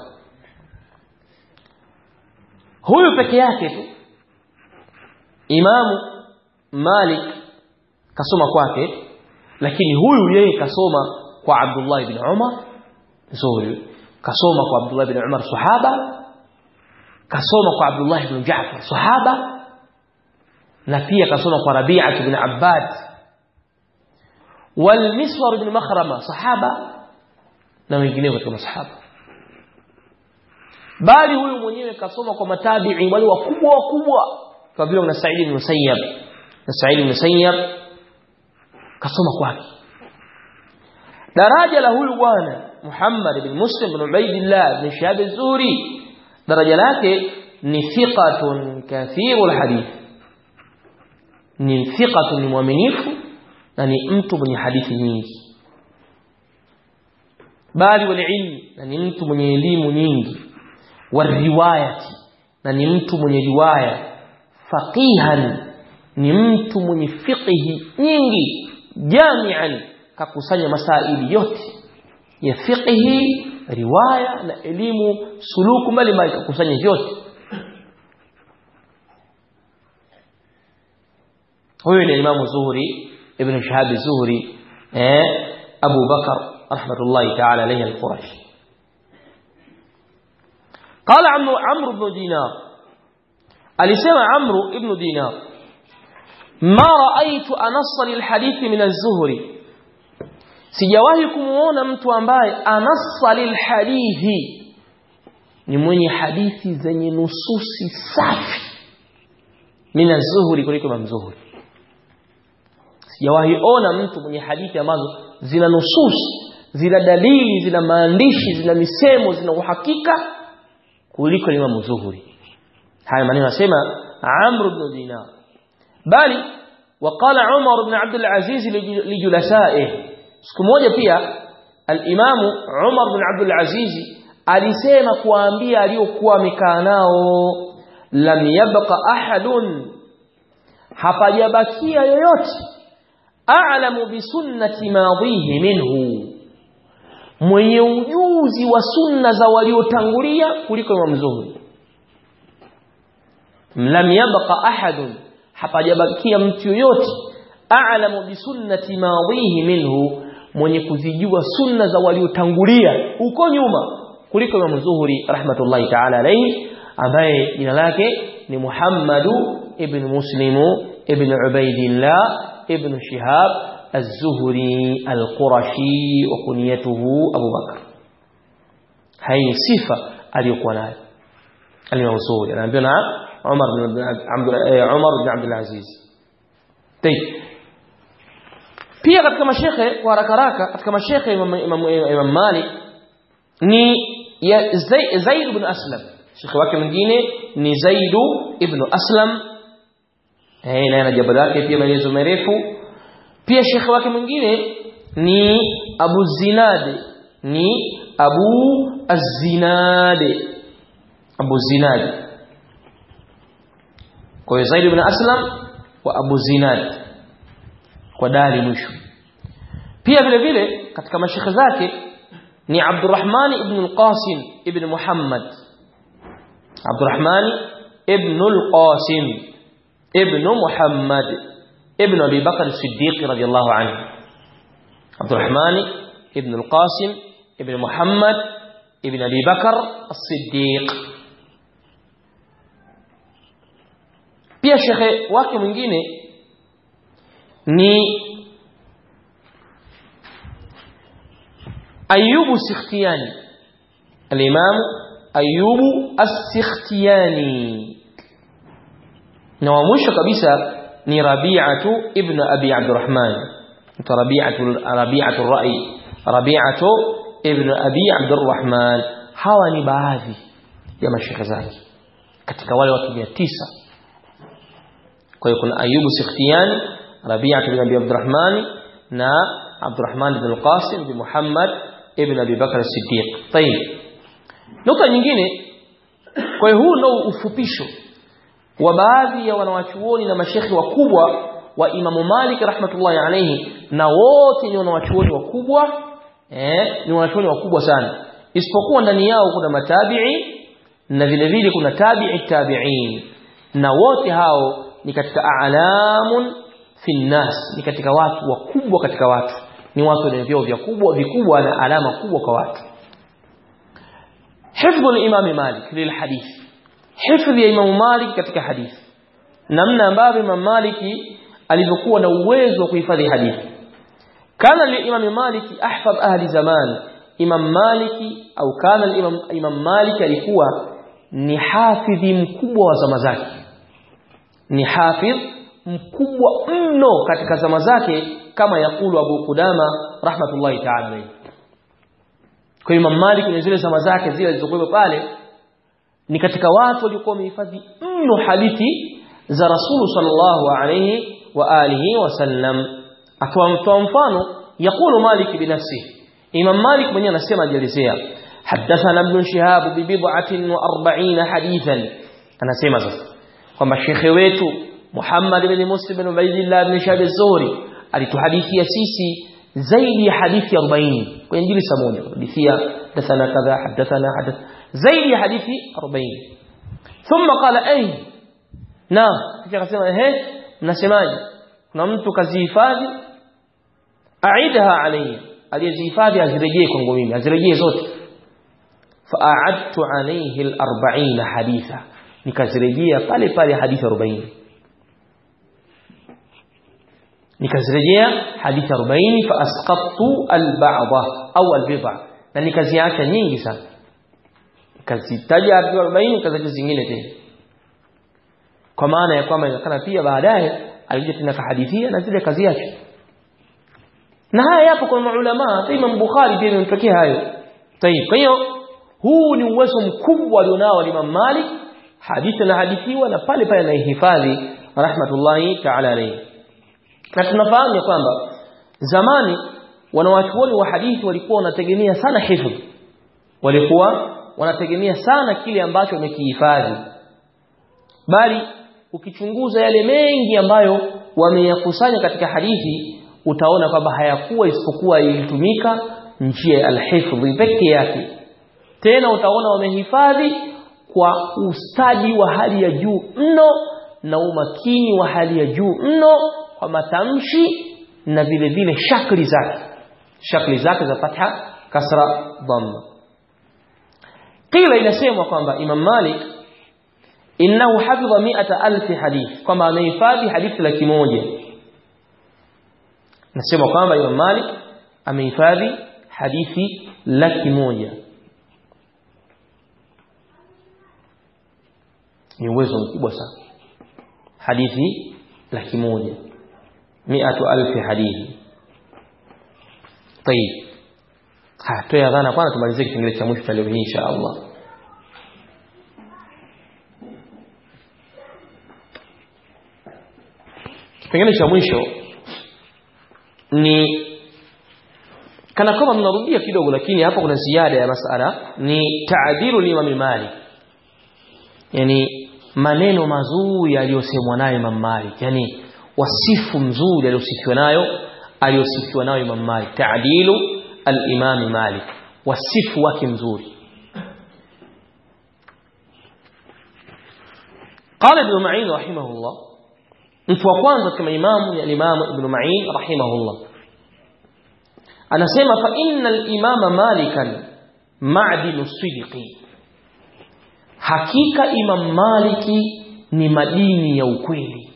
huyu peke yake tu Imamu Malik kasoma kwake lakini huyu yeye kasoma kwa Abdullah ibn Umar Zuhri kasoma kwa Abdullah ibn Umar sahaba kasoma kwa Abdullah ibn Ja'far sahaba na pia kasoma kwa Rabi'ah ibn Abbad والمسور بن مخرمة صحابة na wengineo katika masahaba bali huyu mwenyewe kasoma kwa matabi'i wale wakubwa wakubwa kama vile na Sa'id ibn Musayyab na Sa'id ibn Musayyab kasoma kwake daraja la huyu bwana Muhammad ibn Muslim ibn Ubaidillah ibn Shihab az-Zuhri daraja lake ni thiqatun kathirul hadith ni thiqatun ni mwaminifu na ni mtu mwenye hadithi nyingi bali wal ilmi na ni mtu mwenye elimu nyingi wariwayati na ni mtu mwenye riwaya faqihan ni mtu mwenye fiqhi nyingi jami'an kakusanya masaili yote ya fiqhi riwaya na elimu suluku mbalimbali kakusanya vyote huyu ni Imam Zuhri ibn Shahab Zuhri eh Abu Bakar rahmatullahi ta'ala alayhi al-Qurashi قال عمرو عمرو بن دينار alisema Amru ibn Dinar ma raaitu anassa lilhadithi min az-Zuhri sijawahi kumuona mtu ambaye anassa lilhadithi ni mwenye hadithi zenye nususi safi min az-Zuhri kuliko Imam Zuhri sijawahi ona mtu mwenye hadithi ambazo zina nususi zina dalili zina maandishi zina misemo zina uhakika kuliko Imam Zuhri haya maneno nasema Amr ibn Dinar bali وقال عمر بن عبد العزيز لجلسائه siku moja pia al-Imam Umar bin Abdul Aziz alisema kuambia aliyokuwa amekaa nao lam yabqa ahadun hapajabakia yoyote a'lamu bi sunnati madhihi minhu mwenye ujuzi wa sunna za waliotangulia kuliko Imam Zuhri lam yabqa ahadun hapajabakia mtu yoyote a'lamu bi sunnati madhihi minhu mwenye kuzijua sunna za waliotangulia huko nyuma kuliko Imam Zuhri rahmatullahi ta'ala alayhi ambaye jina lake ni Muhammadu ibn Muslimu ibn Ubaidillah ibn Shihab az-Zuhri al-Qurashi wa kunyatuhu Abu Bakar hai sifa aliyokuwa nayo al-Imam Zuhri anaambiwa na Umar bin Abdul Umar bin Abdul Aziz Tayeb pia katika mashekhe kwa haraka haraka katika mashekhe Imam, Imam, Imam Malik ni ya Zaid ibn Aslam shekhe wake mwingine ni Zaid ibn Aslam eh na jaba lake pia maelezo marefu pia shekhe wake mwingine ni Abu Zinad ni Abu Az-Zinad Abu Zinad kwa hiyo Zaid ibn Aslam wa Abu Zinad kwa dali mwisho pia vile vile katika mashekhe zake ni Abdurrahman ibn al-Qasim ibn Muhammad Abdurrahman ibn al-Qasim ibn Muhammad ibn Abi Bakr as-Siddiq radiyallahu anhu Abdurrahman ibn al-Qasim ibn Muhammad ibn Abi Bakr as-Siddiq pia shekhe wake mwingine ni Ayubu Sikhtiyani al-Imam Ayubu As-Sikhtiyani na wa mwisho kabisa ni Rabi'atu ibn Abi Abdurrahman Rabi'atu Rabi'atu ar-Ra'i Rabi'atu ibn Abi Abdurrahman hawa ni baadhi ya mashekhe zake katika wale watu 900 kwa hiyo kuna Ayubu Sikhtiyani Rabi'atu ibn Abi Abdurrahman na Abdurrahman ibn al-Qasim ibn Muhammad ibn Abi Bakr as-Siddiq. Tayib. Nukta nyingine kwa hiyo huu ndio ufupisho wa baadhi ya wanawachuoni na mashekhi wakubwa wa Imamu Malik rahmatullahi alayhi na wote ni wanawachuoni wakubwa eh ni wanawachuoni wakubwa sana isipokuwa ndani yao kuna matabi'i na vile vile kuna tabi'i tabi'in na wote hao ni katika a'lamun fi nnas ni katika watu wakubwa katika watu ni watu wenye vyeo vikubwa vikubwa na alama kubwa kwa watu hifdhu al-imam Malik lilhadith hifdhi ya Imam Malik katika hadithi namna ambavyo Imam Malik alivyokuwa na uwezo wa kuhifadhi hadithi kana li-imam Malik ahfadh ahli zaman Imam Malik au kana Imam Imam Malik alikuwa ni hafidhi mkubwa wa zama zake ni hafidh mkubwa mno katika zama zake kama yakulu Abu Qudama rahmatullahi ta'ala alayhi kwa Imam Malik kwenye zile zama zake zile zilizokuwa pale ni katika watu waliokuwa wamehifadhi mno hadithi za Rasul sallallahu alayhi wa alihi wasallam atoa mfano yakulu Malik binafsi Imam Malik mwenyewe anasema ajelezea حدثنا ابن شهاب ببضعة وأربعين حديثا anasema sasa kwamba shekhe wetu Muhammad ibn Muslim ibn Ubaydillah ibn Shahab az-Zuhri alituhadithia sisi zaidi ya hadithi 40 kwenye jilsa moja hadithia hadathana kadha hadathana hadath zaidi ya hadithi 40 thumma qala ay na kisha akasema ehe mnasemaje kuna mtu kazihifadhi aidha alayya aliyezihifadhi azirejee kwangu mimi azirejee zote فأعدت عليه الأربعين حديثا nikazirejea pale pale hadithi 40 nikazirejea hadithi 40 fa asqattu al-ba'dha au al-bid'a na nikaziacha nyingi sana nikazitaja hadithi 40 nikazacha zingine tena kwa maana ya kwamba inakana pia baadaye alikuja tena kahadithia na zile kaziacha na haya yapo kwa maulama Imam Bukhari pia imemtokea hayo tayib kwa hiyo huu ni uwezo mkubwa alionao Imam Malik hadithi na hadithiwa na pale pale anaihifadhi rahmatullahi ta'ala alayhi na tunafahamu kwamba zamani wanawachuoni wa hadithi walikuwa wanategemea sana hifdh walikuwa wanategemea sana kile ambacho wamekihifadhi bali ukichunguza yale mengi ambayo wameyakusanya katika hadithi utaona kwamba hayakuwa isipokuwa ilitumika njia ya alhifdh pekee yake tena utaona wamehifadhi kwa ustadi wa hali ya juu mno na umakini wa hali ya juu mno kwa matamshi na vile vile shakli zake shakli zake za fatha kasra dhamma qila inasemwa kwamba Imam Malik innahu hafidha mi'ata alf hadith kwamba amehifadhi hadithi laki moja nasema kwamba Imam Malik amehifadhi hadithi laki moja ni uwezo mkubwa sana hadithi laki moja miatu alfi hadithi tayib hatoe adhana kwanza tumalizie kipengele cha mwisho cha leo hii insha Allah kipengele cha mwisho ni kana kama mnarudia kidogo lakini hapa kuna ziada ya masala ni taadilu Imam Malik yani maneno mazuri aliyosemwa nayo Imam Malik yani wasifu mzuri aliyosifiwa nayo aliyosifiwa nayo Imam Malik taadilu al-Imam Malik wasifu wake mzuri قال ابن معين رحمه الله mtu wa kwanza kama imamu ya Imam Ibn Ma'in rahimahullah anasema fa innal imama malikan ma'dinu sidqi hakika imam maliki ni madini ya ukweli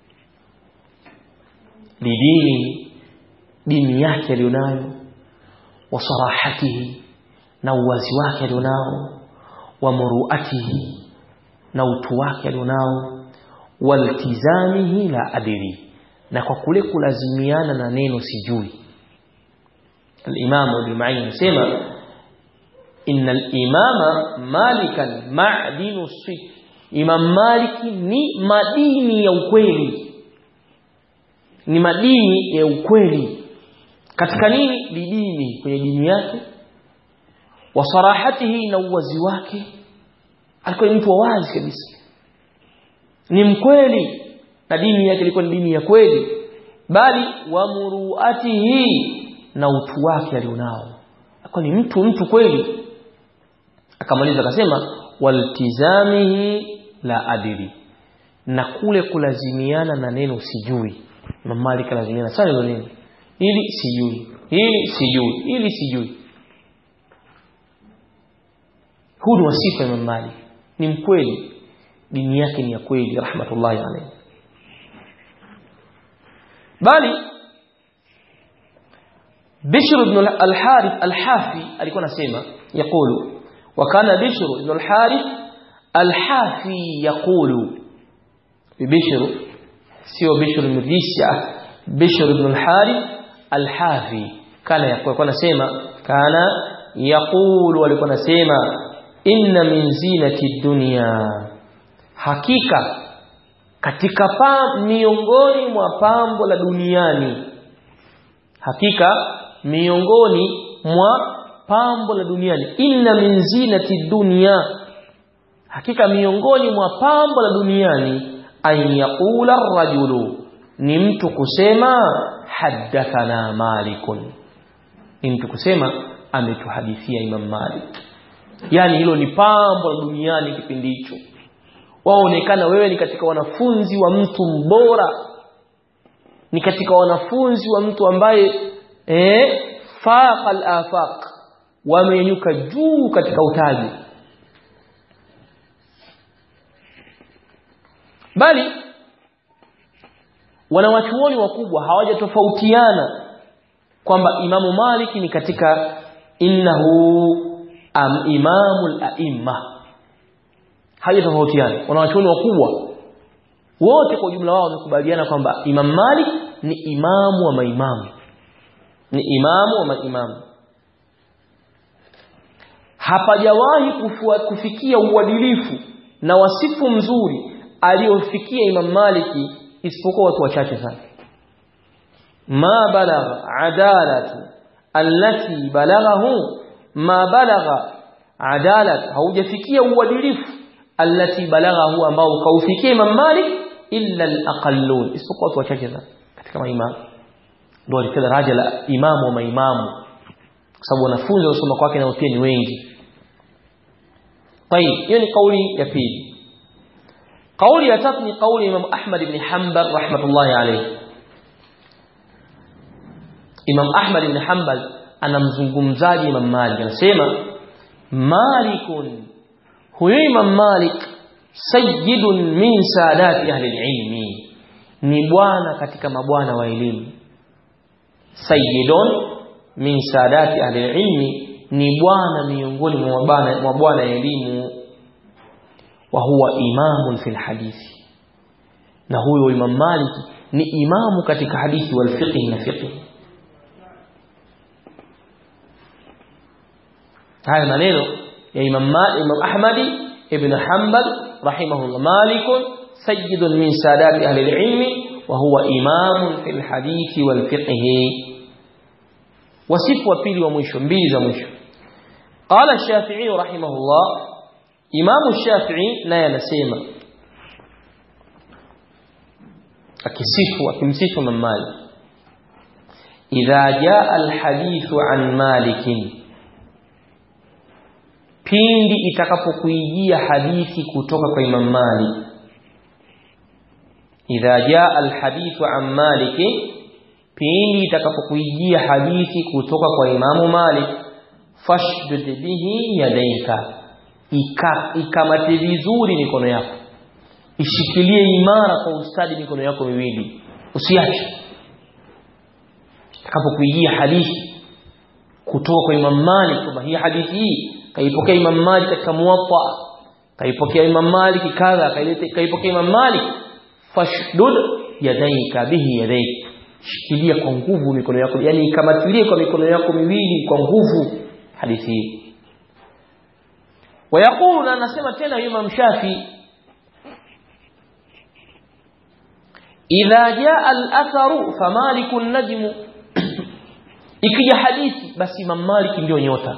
lidini dini yake alionayo wa sarahatihi na uwazi wake alionao wa muruatihi na utu wake alionao waltizamihi la adiri na kwa kule kulazimiana na neno sijui al-Imam Ibn Ma'in anasema inna al-imama malikan ma'dinu sidq Imam Maliki ni madini ya ukweli ni madini ya ukweli katika nini bidini kwenye dini yake wa sarahatihi na uwazi wake alikuwa ni mtu wa wazi kabisa ni mkweli na dini yake ilikuwa ni dini ya kweli bali wa muruatihi na utu wake alionao alikuwa ni mtu mtu kweli akamaliza akasema waltizamihi la adiri na kule kulazimiana na neno sijui Imam Malik lazimiana sana hilo neno ili sijui hili sijui ili sijui huu ni wasifa Imam Malik ni mkweli dini yake ni ya kweli rahmatullahi alayhi bali Bishr ibn al-Harith al-Hafi alikuwa anasema yakulu wa kana Bishr ibn al-Harith al-Hafi yakulu Bishr sio Bishr ibn Risha Bishr ibn al-Harith alhafi kana yakuwa nasema kana yaqulu walikuwa nasema inna min zinati dunya hakika katika pa miongoni mwa pambo la duniani hakika miongoni mwa pambo la duniani inna min zinati dunya hakika miongoni mwa pambo la duniani an yaqula rajulu ni mtu kusema haddathana malikun ni mtu kusema ametuhadithia imam malik yani hilo ni pambo la duniani kipindi hicho waonekana wewe ni katika wanafunzi wa mtu mbora ni katika wanafunzi wa mtu ambaye eh faqa al-afaq wamenyuka juu katika utaji bali wanawachuoni wakubwa hawajatofautiana kwamba imamu Malik ni katika innahu am imamul a'imma hawajatofautiana wanawachuoni wakubwa wote kwa ujumla wao wamekubaliana kwamba Imam Malik ni imamu wa maimamu ni imamu wa maimamu hapajawahi kufikia uadilifu na wasifu mzuri aliofikia Imam Maliki isipokuwa watu wachache sana ma balagha adalatu allati balaghahu ma balagha adalat haujafikia uadilifu allati balaghahu ambao kaufikia Imam Malik illa al-aqallun isipokuwa watu wachache sana katika maimamu ndio alikuwa daraja la imamu wa maimamu kwa sababu wanafunzi wasoma kwake nao pia ni wengi طيب hiyo ni kauli ya pili kauli ya tatu ni kauli ya Imam Ahmad ibn Hanbal rahmatullahi alayhi Imam Ahmad ibn Hanbal anamzungumzaji Imam Malik anasema Malikun huyo Imam Malik sayyidun min sadati ahli ilmi ni bwana katika mabwana wa elimu sayyidun min sadati ahli ilmi ni bwana miongoni mwa bwana mwa bwana elimu wa huwa imamun fil hadithi na huyo Imam Malik ni imamu katika hadithi wal fiqh na fiqh haya maneno ya Imam Imam Ahmadi ibn Hanbal rahimahullah Malik sayyidun min sadati ahli al-ilm wa huwa imamun fil hadithi wal fiqh wasifu wa pili wa mwisho mbili za mwisho qala ash-shafi'i rahimahullah imamu ash-shafi'i naye anasema akisifu akimsifu Imam Malik idha jaa al-hadithu an malikin pindi itakapokuijia hadithi kutoka kwa Imam Malik idha jaa alhadithu an Malik pindi itakapokuijia hadithi kutoka kwa Imam Malik fashdud bihi yadaika ikamate vizuri mikono yako ishikilie imara kwa ustadi mikono yako miwili usiache itakapokuijia hadithi kutoka kwa Imam Malik kwamba hii hadithi hii kaipokea Imam Malik katika Muwatta kaipokea Imam Malik kadha kaipokea Imam Malik fashdud yadaika bihi yadaik shikilia kwa nguvu mikono yako yani ikamatilie kwa mikono yako miwili kwa nguvu hadithi hii ويقول anasema tena Imam Shafi idha jaa al-atharu famaliku an-najmu ikija hadithi basi Imam Malik ndio nyota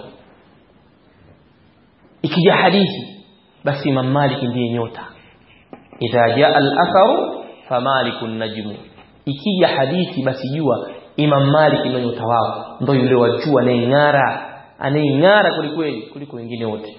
ikija hadithi basi Imam Malik ndiye nyota idha jaa al-atharu famalikun najmu ikija hadithi basi jua Imam Malik ndio nyota wao ndio yule wajua anayeng'ara anayeng'ara kulikweli kuliko wengine wote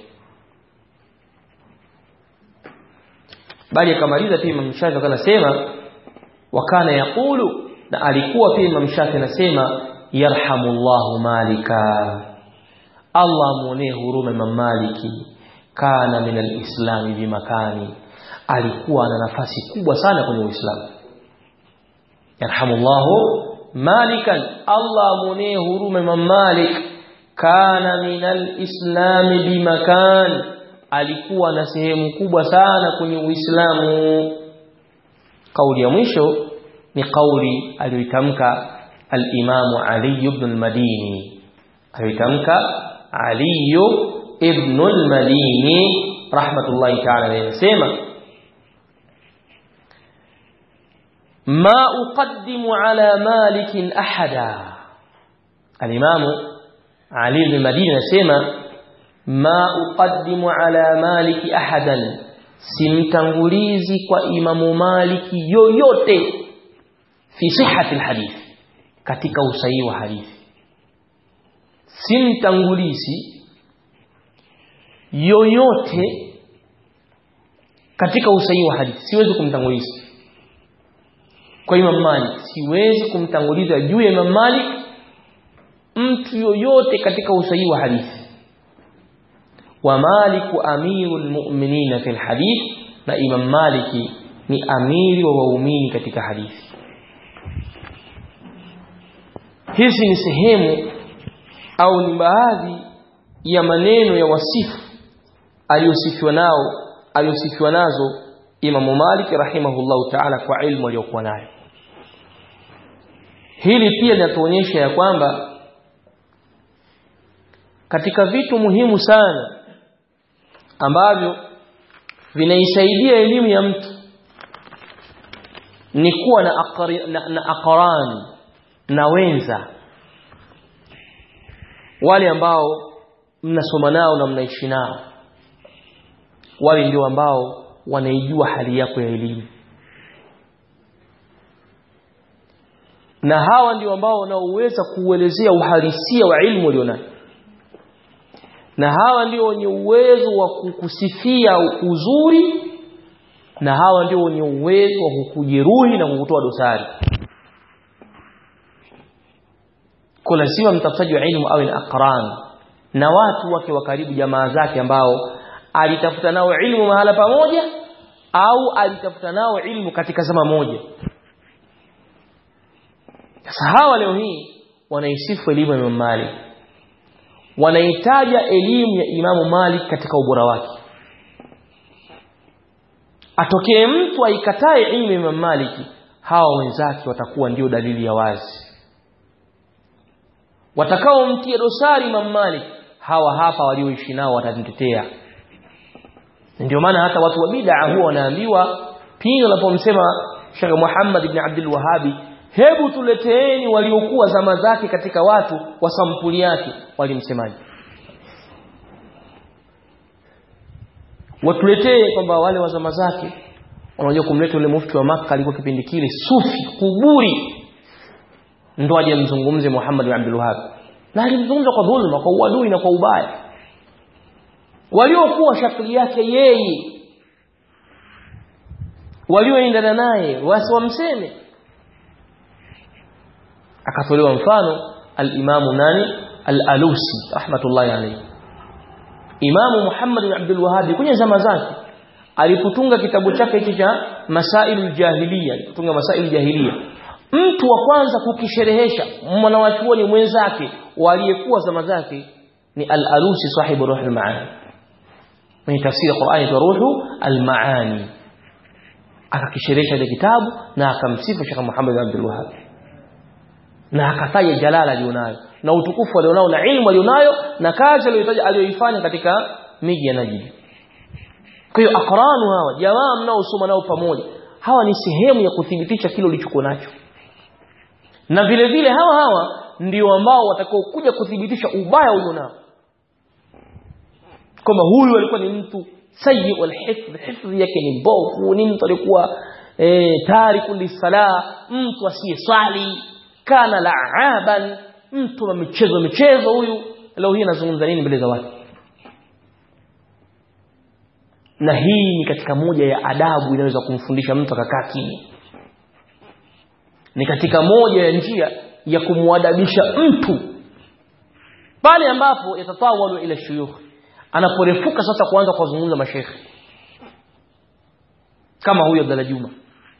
bali akamaliza pia Imam Shafi akasema wakana yaqulu na alikuwa pia Imam Shafi anasema yarhamullahu malika Allah muonee huruma Imam Maliki kana min alislam bimakani alikuwa ana nafasi kubwa sana kwenye Uislamu yarhamullahu malikan Allah muonee huruma Imam Malik kana min alislam bimakan alikuwa na sehemu kubwa sana kwenye Uislamu kauli ya mwisho ni kauli aliyoitamka al-Imam Ali ibn al-Madini alitamka Ali ibn al-Madini rahmatullahi ta'ala anasema ما أقدم على مالك أحدا الإمام علي بن المدينة سيما ما أقدم على مالك أحدا simtangulizi kwa imamu maliki yoyote fi sihhati alhadith katika usahihi wa hadithi simtangulizi yoyote katika usahihi wa hadithi siwezi kumtanguliza kwa Imam Malik siwezi kumtanguliza juu ya Imam Malik mtu yoyote katika usahihi wa hadithi wa Malik amirul mu'minin fil hadith na Imam Maliki ni amiri wa waumini katika hadithi hizi ni sehemu au ni baadhi ya maneno ya wasifu aliyosifiwa nao aliyosifiwa nazo Imam Malik rahimahullahu ta'ala kwa ilmu aliyokuwa nayo hili pia linatuonyesha ya kwamba katika vitu muhimu sana ambavyo vinaisaidia elimu ya mtu ni kuwa na, akari, na, na akaran na wenza wale ambao mnasoma nao na mnaishi nao wale ndio ambao wanaijua hali yako ya elimu na hawa ndio ambao wanaoweza kuuelezea uhalisia wa ilmu ulionayo na hawa ndio wenye uwezo wa kukusifia uzuri na hawa ndio wenye uwezo wa kukujeruhi na kukutoa dosari kwa lazima mtafutaji wa ilmu awe na aqran na watu wake wa karibu jamaa zake ambao alitafuta nao ilmu mahala pamoja au alitafuta nao ilmu katika zama moja sasa hawa leo hii wanaisifu elimu ya Imam Malik wanaitaja elimu ya Imamu Malik katika ubora wake atokee mtu aikatae ilmu ya Imam Malik hawa wenzake watakuwa ndio dalili ya wazi watakaomtia dosari Imam Malik hawa hapa walioishi nao watamtetea ndio maana hata watu wa bid'a huwa wanaambiwa pindi wanapomsema Sheikh Muhammad ibn Abdul Wahhabi hebu tuleteeni waliokuwa zama zake katika watu wa sampuli yake walimsemaje watuletee kwamba wale wa zama zake unajua kumleta yule mufti wa Makka alikuwa kipindi kile sufi kuburi ndo aje mzungumze Muhammad bin Abdul Wahhab na alimzungumza kwa dhulma kwa uadui na kwa ubaya waliokuwa shakli yake yeye walioendana naye wasiwamseme akatolewa mfano al-Imamu nani al-Alusi rahmatullahi alayhi Imamu Muhammad bin Abdul Wahhab kwenye zama zake alipotunga kitabu chake hiki cha Masailul Jahiliya alipotunga Masailul Jahiliya mtu wa kwanza kukisherehesha mwanawachuoni mwenzake waliyekuwa zama zake ni al-Alusi sahibu Ruhul Maani mwenye tafsiri ya Qur'ani kwa Ruhu al-Maani akakisherehesha ile kitabu na akamsifu Sheikh Muhammad bin Abdul Wahhab na akataja jalala alionayo na utukufu alionao na ilmu alionayo na kazi aliyotaja aliyoifanya katika miji ya Najd. Kwa hiyo akranu hawa jamaa mnaosoma nao pamoja hawa ni sehemu ya kuthibitisha kile ulichokuwa nacho. Na vile vile hawa hawa ndio ambao watakao kuja kuthibitisha ubaya ulionao. Kama huyu alikuwa ni mtu sayyi alhifdh hifdhi yake ni mbovu ni mtu alikuwa eh, tariku lisala mtu asiyeswali kana la'aban mtu wa michezo michezo huyu leo hii anazungumza nini mbele za watu na hii ni katika moja ya adabu inaweza kumfundisha mtu akakaa kimya ni katika moja ya njia ya kumwadabisha mtu pale ambapo yatatawalu ila shuyukh anaporefuka sasa kuanza kuwazungumza mashekhe kama huyo Abdalla Juma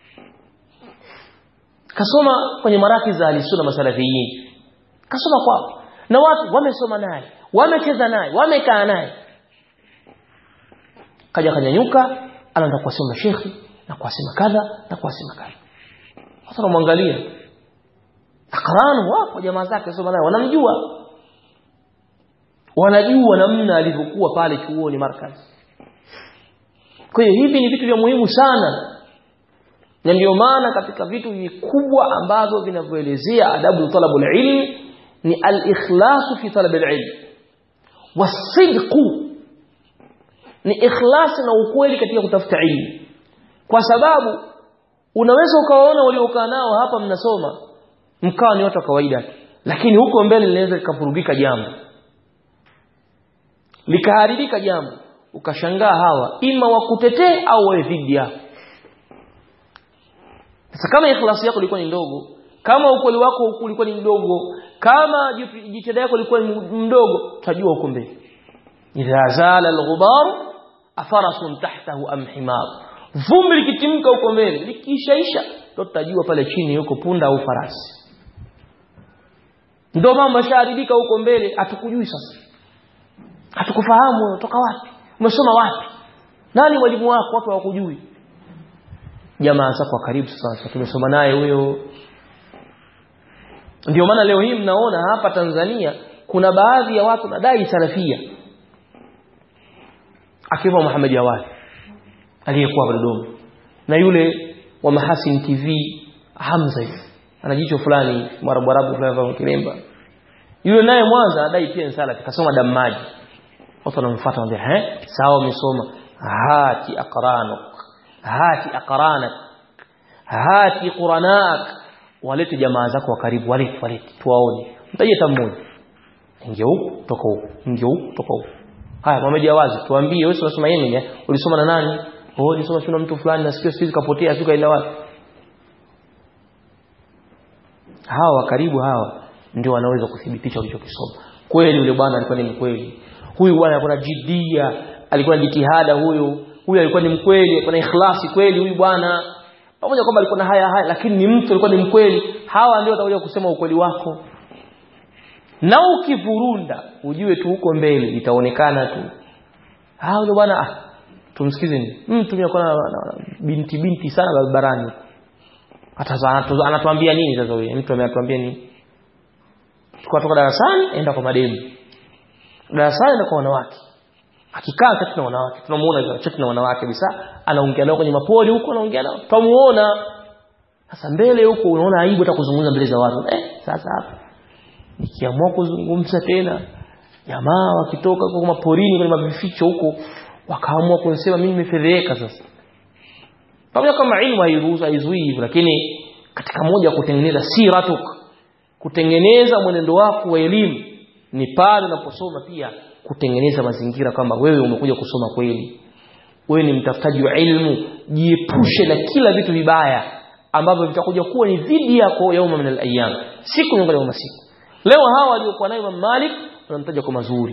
kasoma kwenye maraki za alisuna masalafiyin kasoma kwao na watu wamesoma naye wamecheza naye wamekaa naye kaja kanyanyuka anaanza kuwasema shekhi na kuwasema kadha na kuwasema kadha watu wanamwangalia aqran wapo jamaa zake soma naye wanamjua wanajua namna alivyokuwa pale chuoni markazi kwa hiyo hivi ni vitu vya muhimu sana na ndio maana katika vitu vikubwa ambavyo vinavyoelezea adabu talabul ilm ni al-ikhlasu fi talabil ilm wasidqu ni ikhlas na ukweli katika kutafuta ilmu kwa sababu unaweza ukawaona waliokaa nao hapa mnasoma mkawa ni watu wa kawaida lakini huko mbele linaweza likafurugika jambo likaharibika jambo ukashangaa hawa ima wakutetee au wawe dhidi yako sasa kama ikhlasi yako ilikuwa ni ndogo kama ukweli wako ulikuwa ni mdogo kama jitihada yako ilikuwa ni mdogo utajua huko mbele idha zala alghubar afarasun tahtahu am himar vumbi likitimka huko mbele likishaisha ndio tutajua pale chini yuko punda au farasi ndio mambo yashaharibika huko mbele hatukujui sasa hatukufahamu unatoka wapi umesoma wapi nani mwalimu wako watu hawakujui jamaa zako wa karibu sasa tumesoma naye huyo ndio maana leo hii mnaona hapa Tanzania kuna baadhi ya watu nadai salafia akiwa Muhammad Jawad aliyekuwa Dodoma na yule wa Mahasin TV Hamza hivi ana jicho fulani marabarabu fulani wa Kilemba yule naye Mwanza anadai pia salafi kasoma damaji watu wanamfuata wanambia eh sawa umesoma hati aqranuk hati aqranak hati quranak walete jamaa zako wa karibu walete walete tuwaone mtaje hata mmoja ingia huku toka huku ingia huku toka huku haya Muhammad Jawazi tuambie wewe unasoma Yemen ulisoma na nani oh ulisoma shule mtu fulani nasikia siku kapotea siku kaenda wapi hawa karibu hawa ndio wanaweza kuthibitisha ulichokisoma kweli yule bwana alikuwa ni mkweli huyu bwana alikuwa na jidia alikuwa na jitihada huyu huyu alikuwa ni mkweli alikuwa na ikhlasi kweli huyu bwana pamoja kwamba alikuwa na haya haya lakini ni mtu alikuwa ni mkweli hawa ndio watakuja kusema ukweli wako na ukivurunda ujue tu huko mbele itaonekana tu hao ndio bwana ah tumsikize ni mtu mimi binti binti sana barabarani hata anatuambia nini sasa huyo mtu ameatuambia nini tukatoka darasani enda kwa mademu darasani enda kwa wanawake akikaa kati na wanawake tunamuona chati na wanawake kabisa anaongea nao kwenye mapoli huko anaongea nao tutamuona sasa mbele huko unaona aibu hata kuzungumza mbele za watu eh sasa hapa nikiamua kuzungumza tena jamaa wakitoka kwa maporini kwenye mavificho huko wakaamua kunisema mimi nimefedheka sasa pamoja kama ilmu hairuhusu haizuii hivyo lakini katika moja kutengeneza siratuk kutengeneza mwenendo wako wa elimu ni pale unaposoma pia kutengeneza mazingira kwamba wewe umekuja kusoma kweli wewe ni mtafutaji wa ilmu jiepushe na kila vitu vibaya ambavyo vitakuja kuwa ni dhidi yako yauma min al-ayyam siku miongoni mwa masiku leo hawa waliokuwa nayo Imam Malik wanamtaja kwa mazuri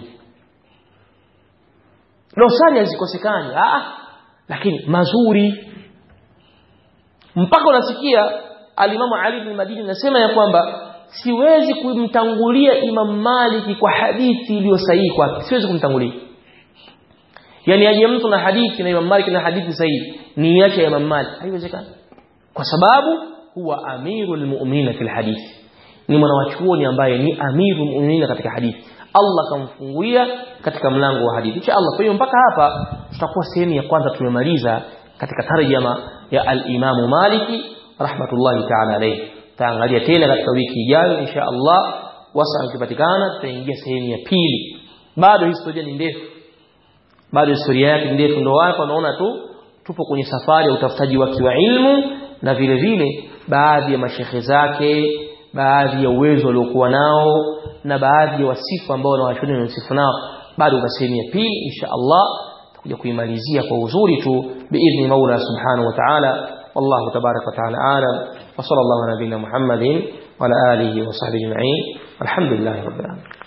dosari hazikosekani ah lakini mazuri mpaka unasikia alimamu Ali bin Madini anasema ya kwamba siwezi kumtangulia Imam Maliki kwa hadithi iliyo sahihi kwake siwezi kumtangulia yani aje mtu na hadithi na Imam Malik na hadithi sahihi ni yake ya Imam Malik haiwezekani kwa sababu huwa amirul mu'minin fil hadithi ni mwanawachuoni ambaye ni amirul mu'minin katika hadithi Allah kamfunguia katika mlango wa hadithi insha Allah kwa hiyo mpaka hapa tutakuwa sehemu ya kwanza tumemaliza katika tarjama ya al-Imam Maliki rahmatullahi ta'ala alayhi taangalia tena katika wiki ijayo insha Allah wasa ukipatikana tutaingia sehemu ya pili bado historia ni ndefu bado historia yake ni ndefu ndio wako wanaona tu tupo kwenye safari ya utafutaji wake wa ilmu na vile vile baadhi ya mashehe zake baadhi ya uwezo waliokuwa nao na baadhi ya wasifu ambao wanawashoni na wasifu nao bado kwa sehemu ya pili insha Allah tutakuja kuimalizia kwa uzuri tu biidhni Maula subhanahu wa ta'ala والله تبارك وتعالى أعلم وصلى الله على نبينا محمد وعلى آله وصحبه أجمعين والحمد لله رب العالمين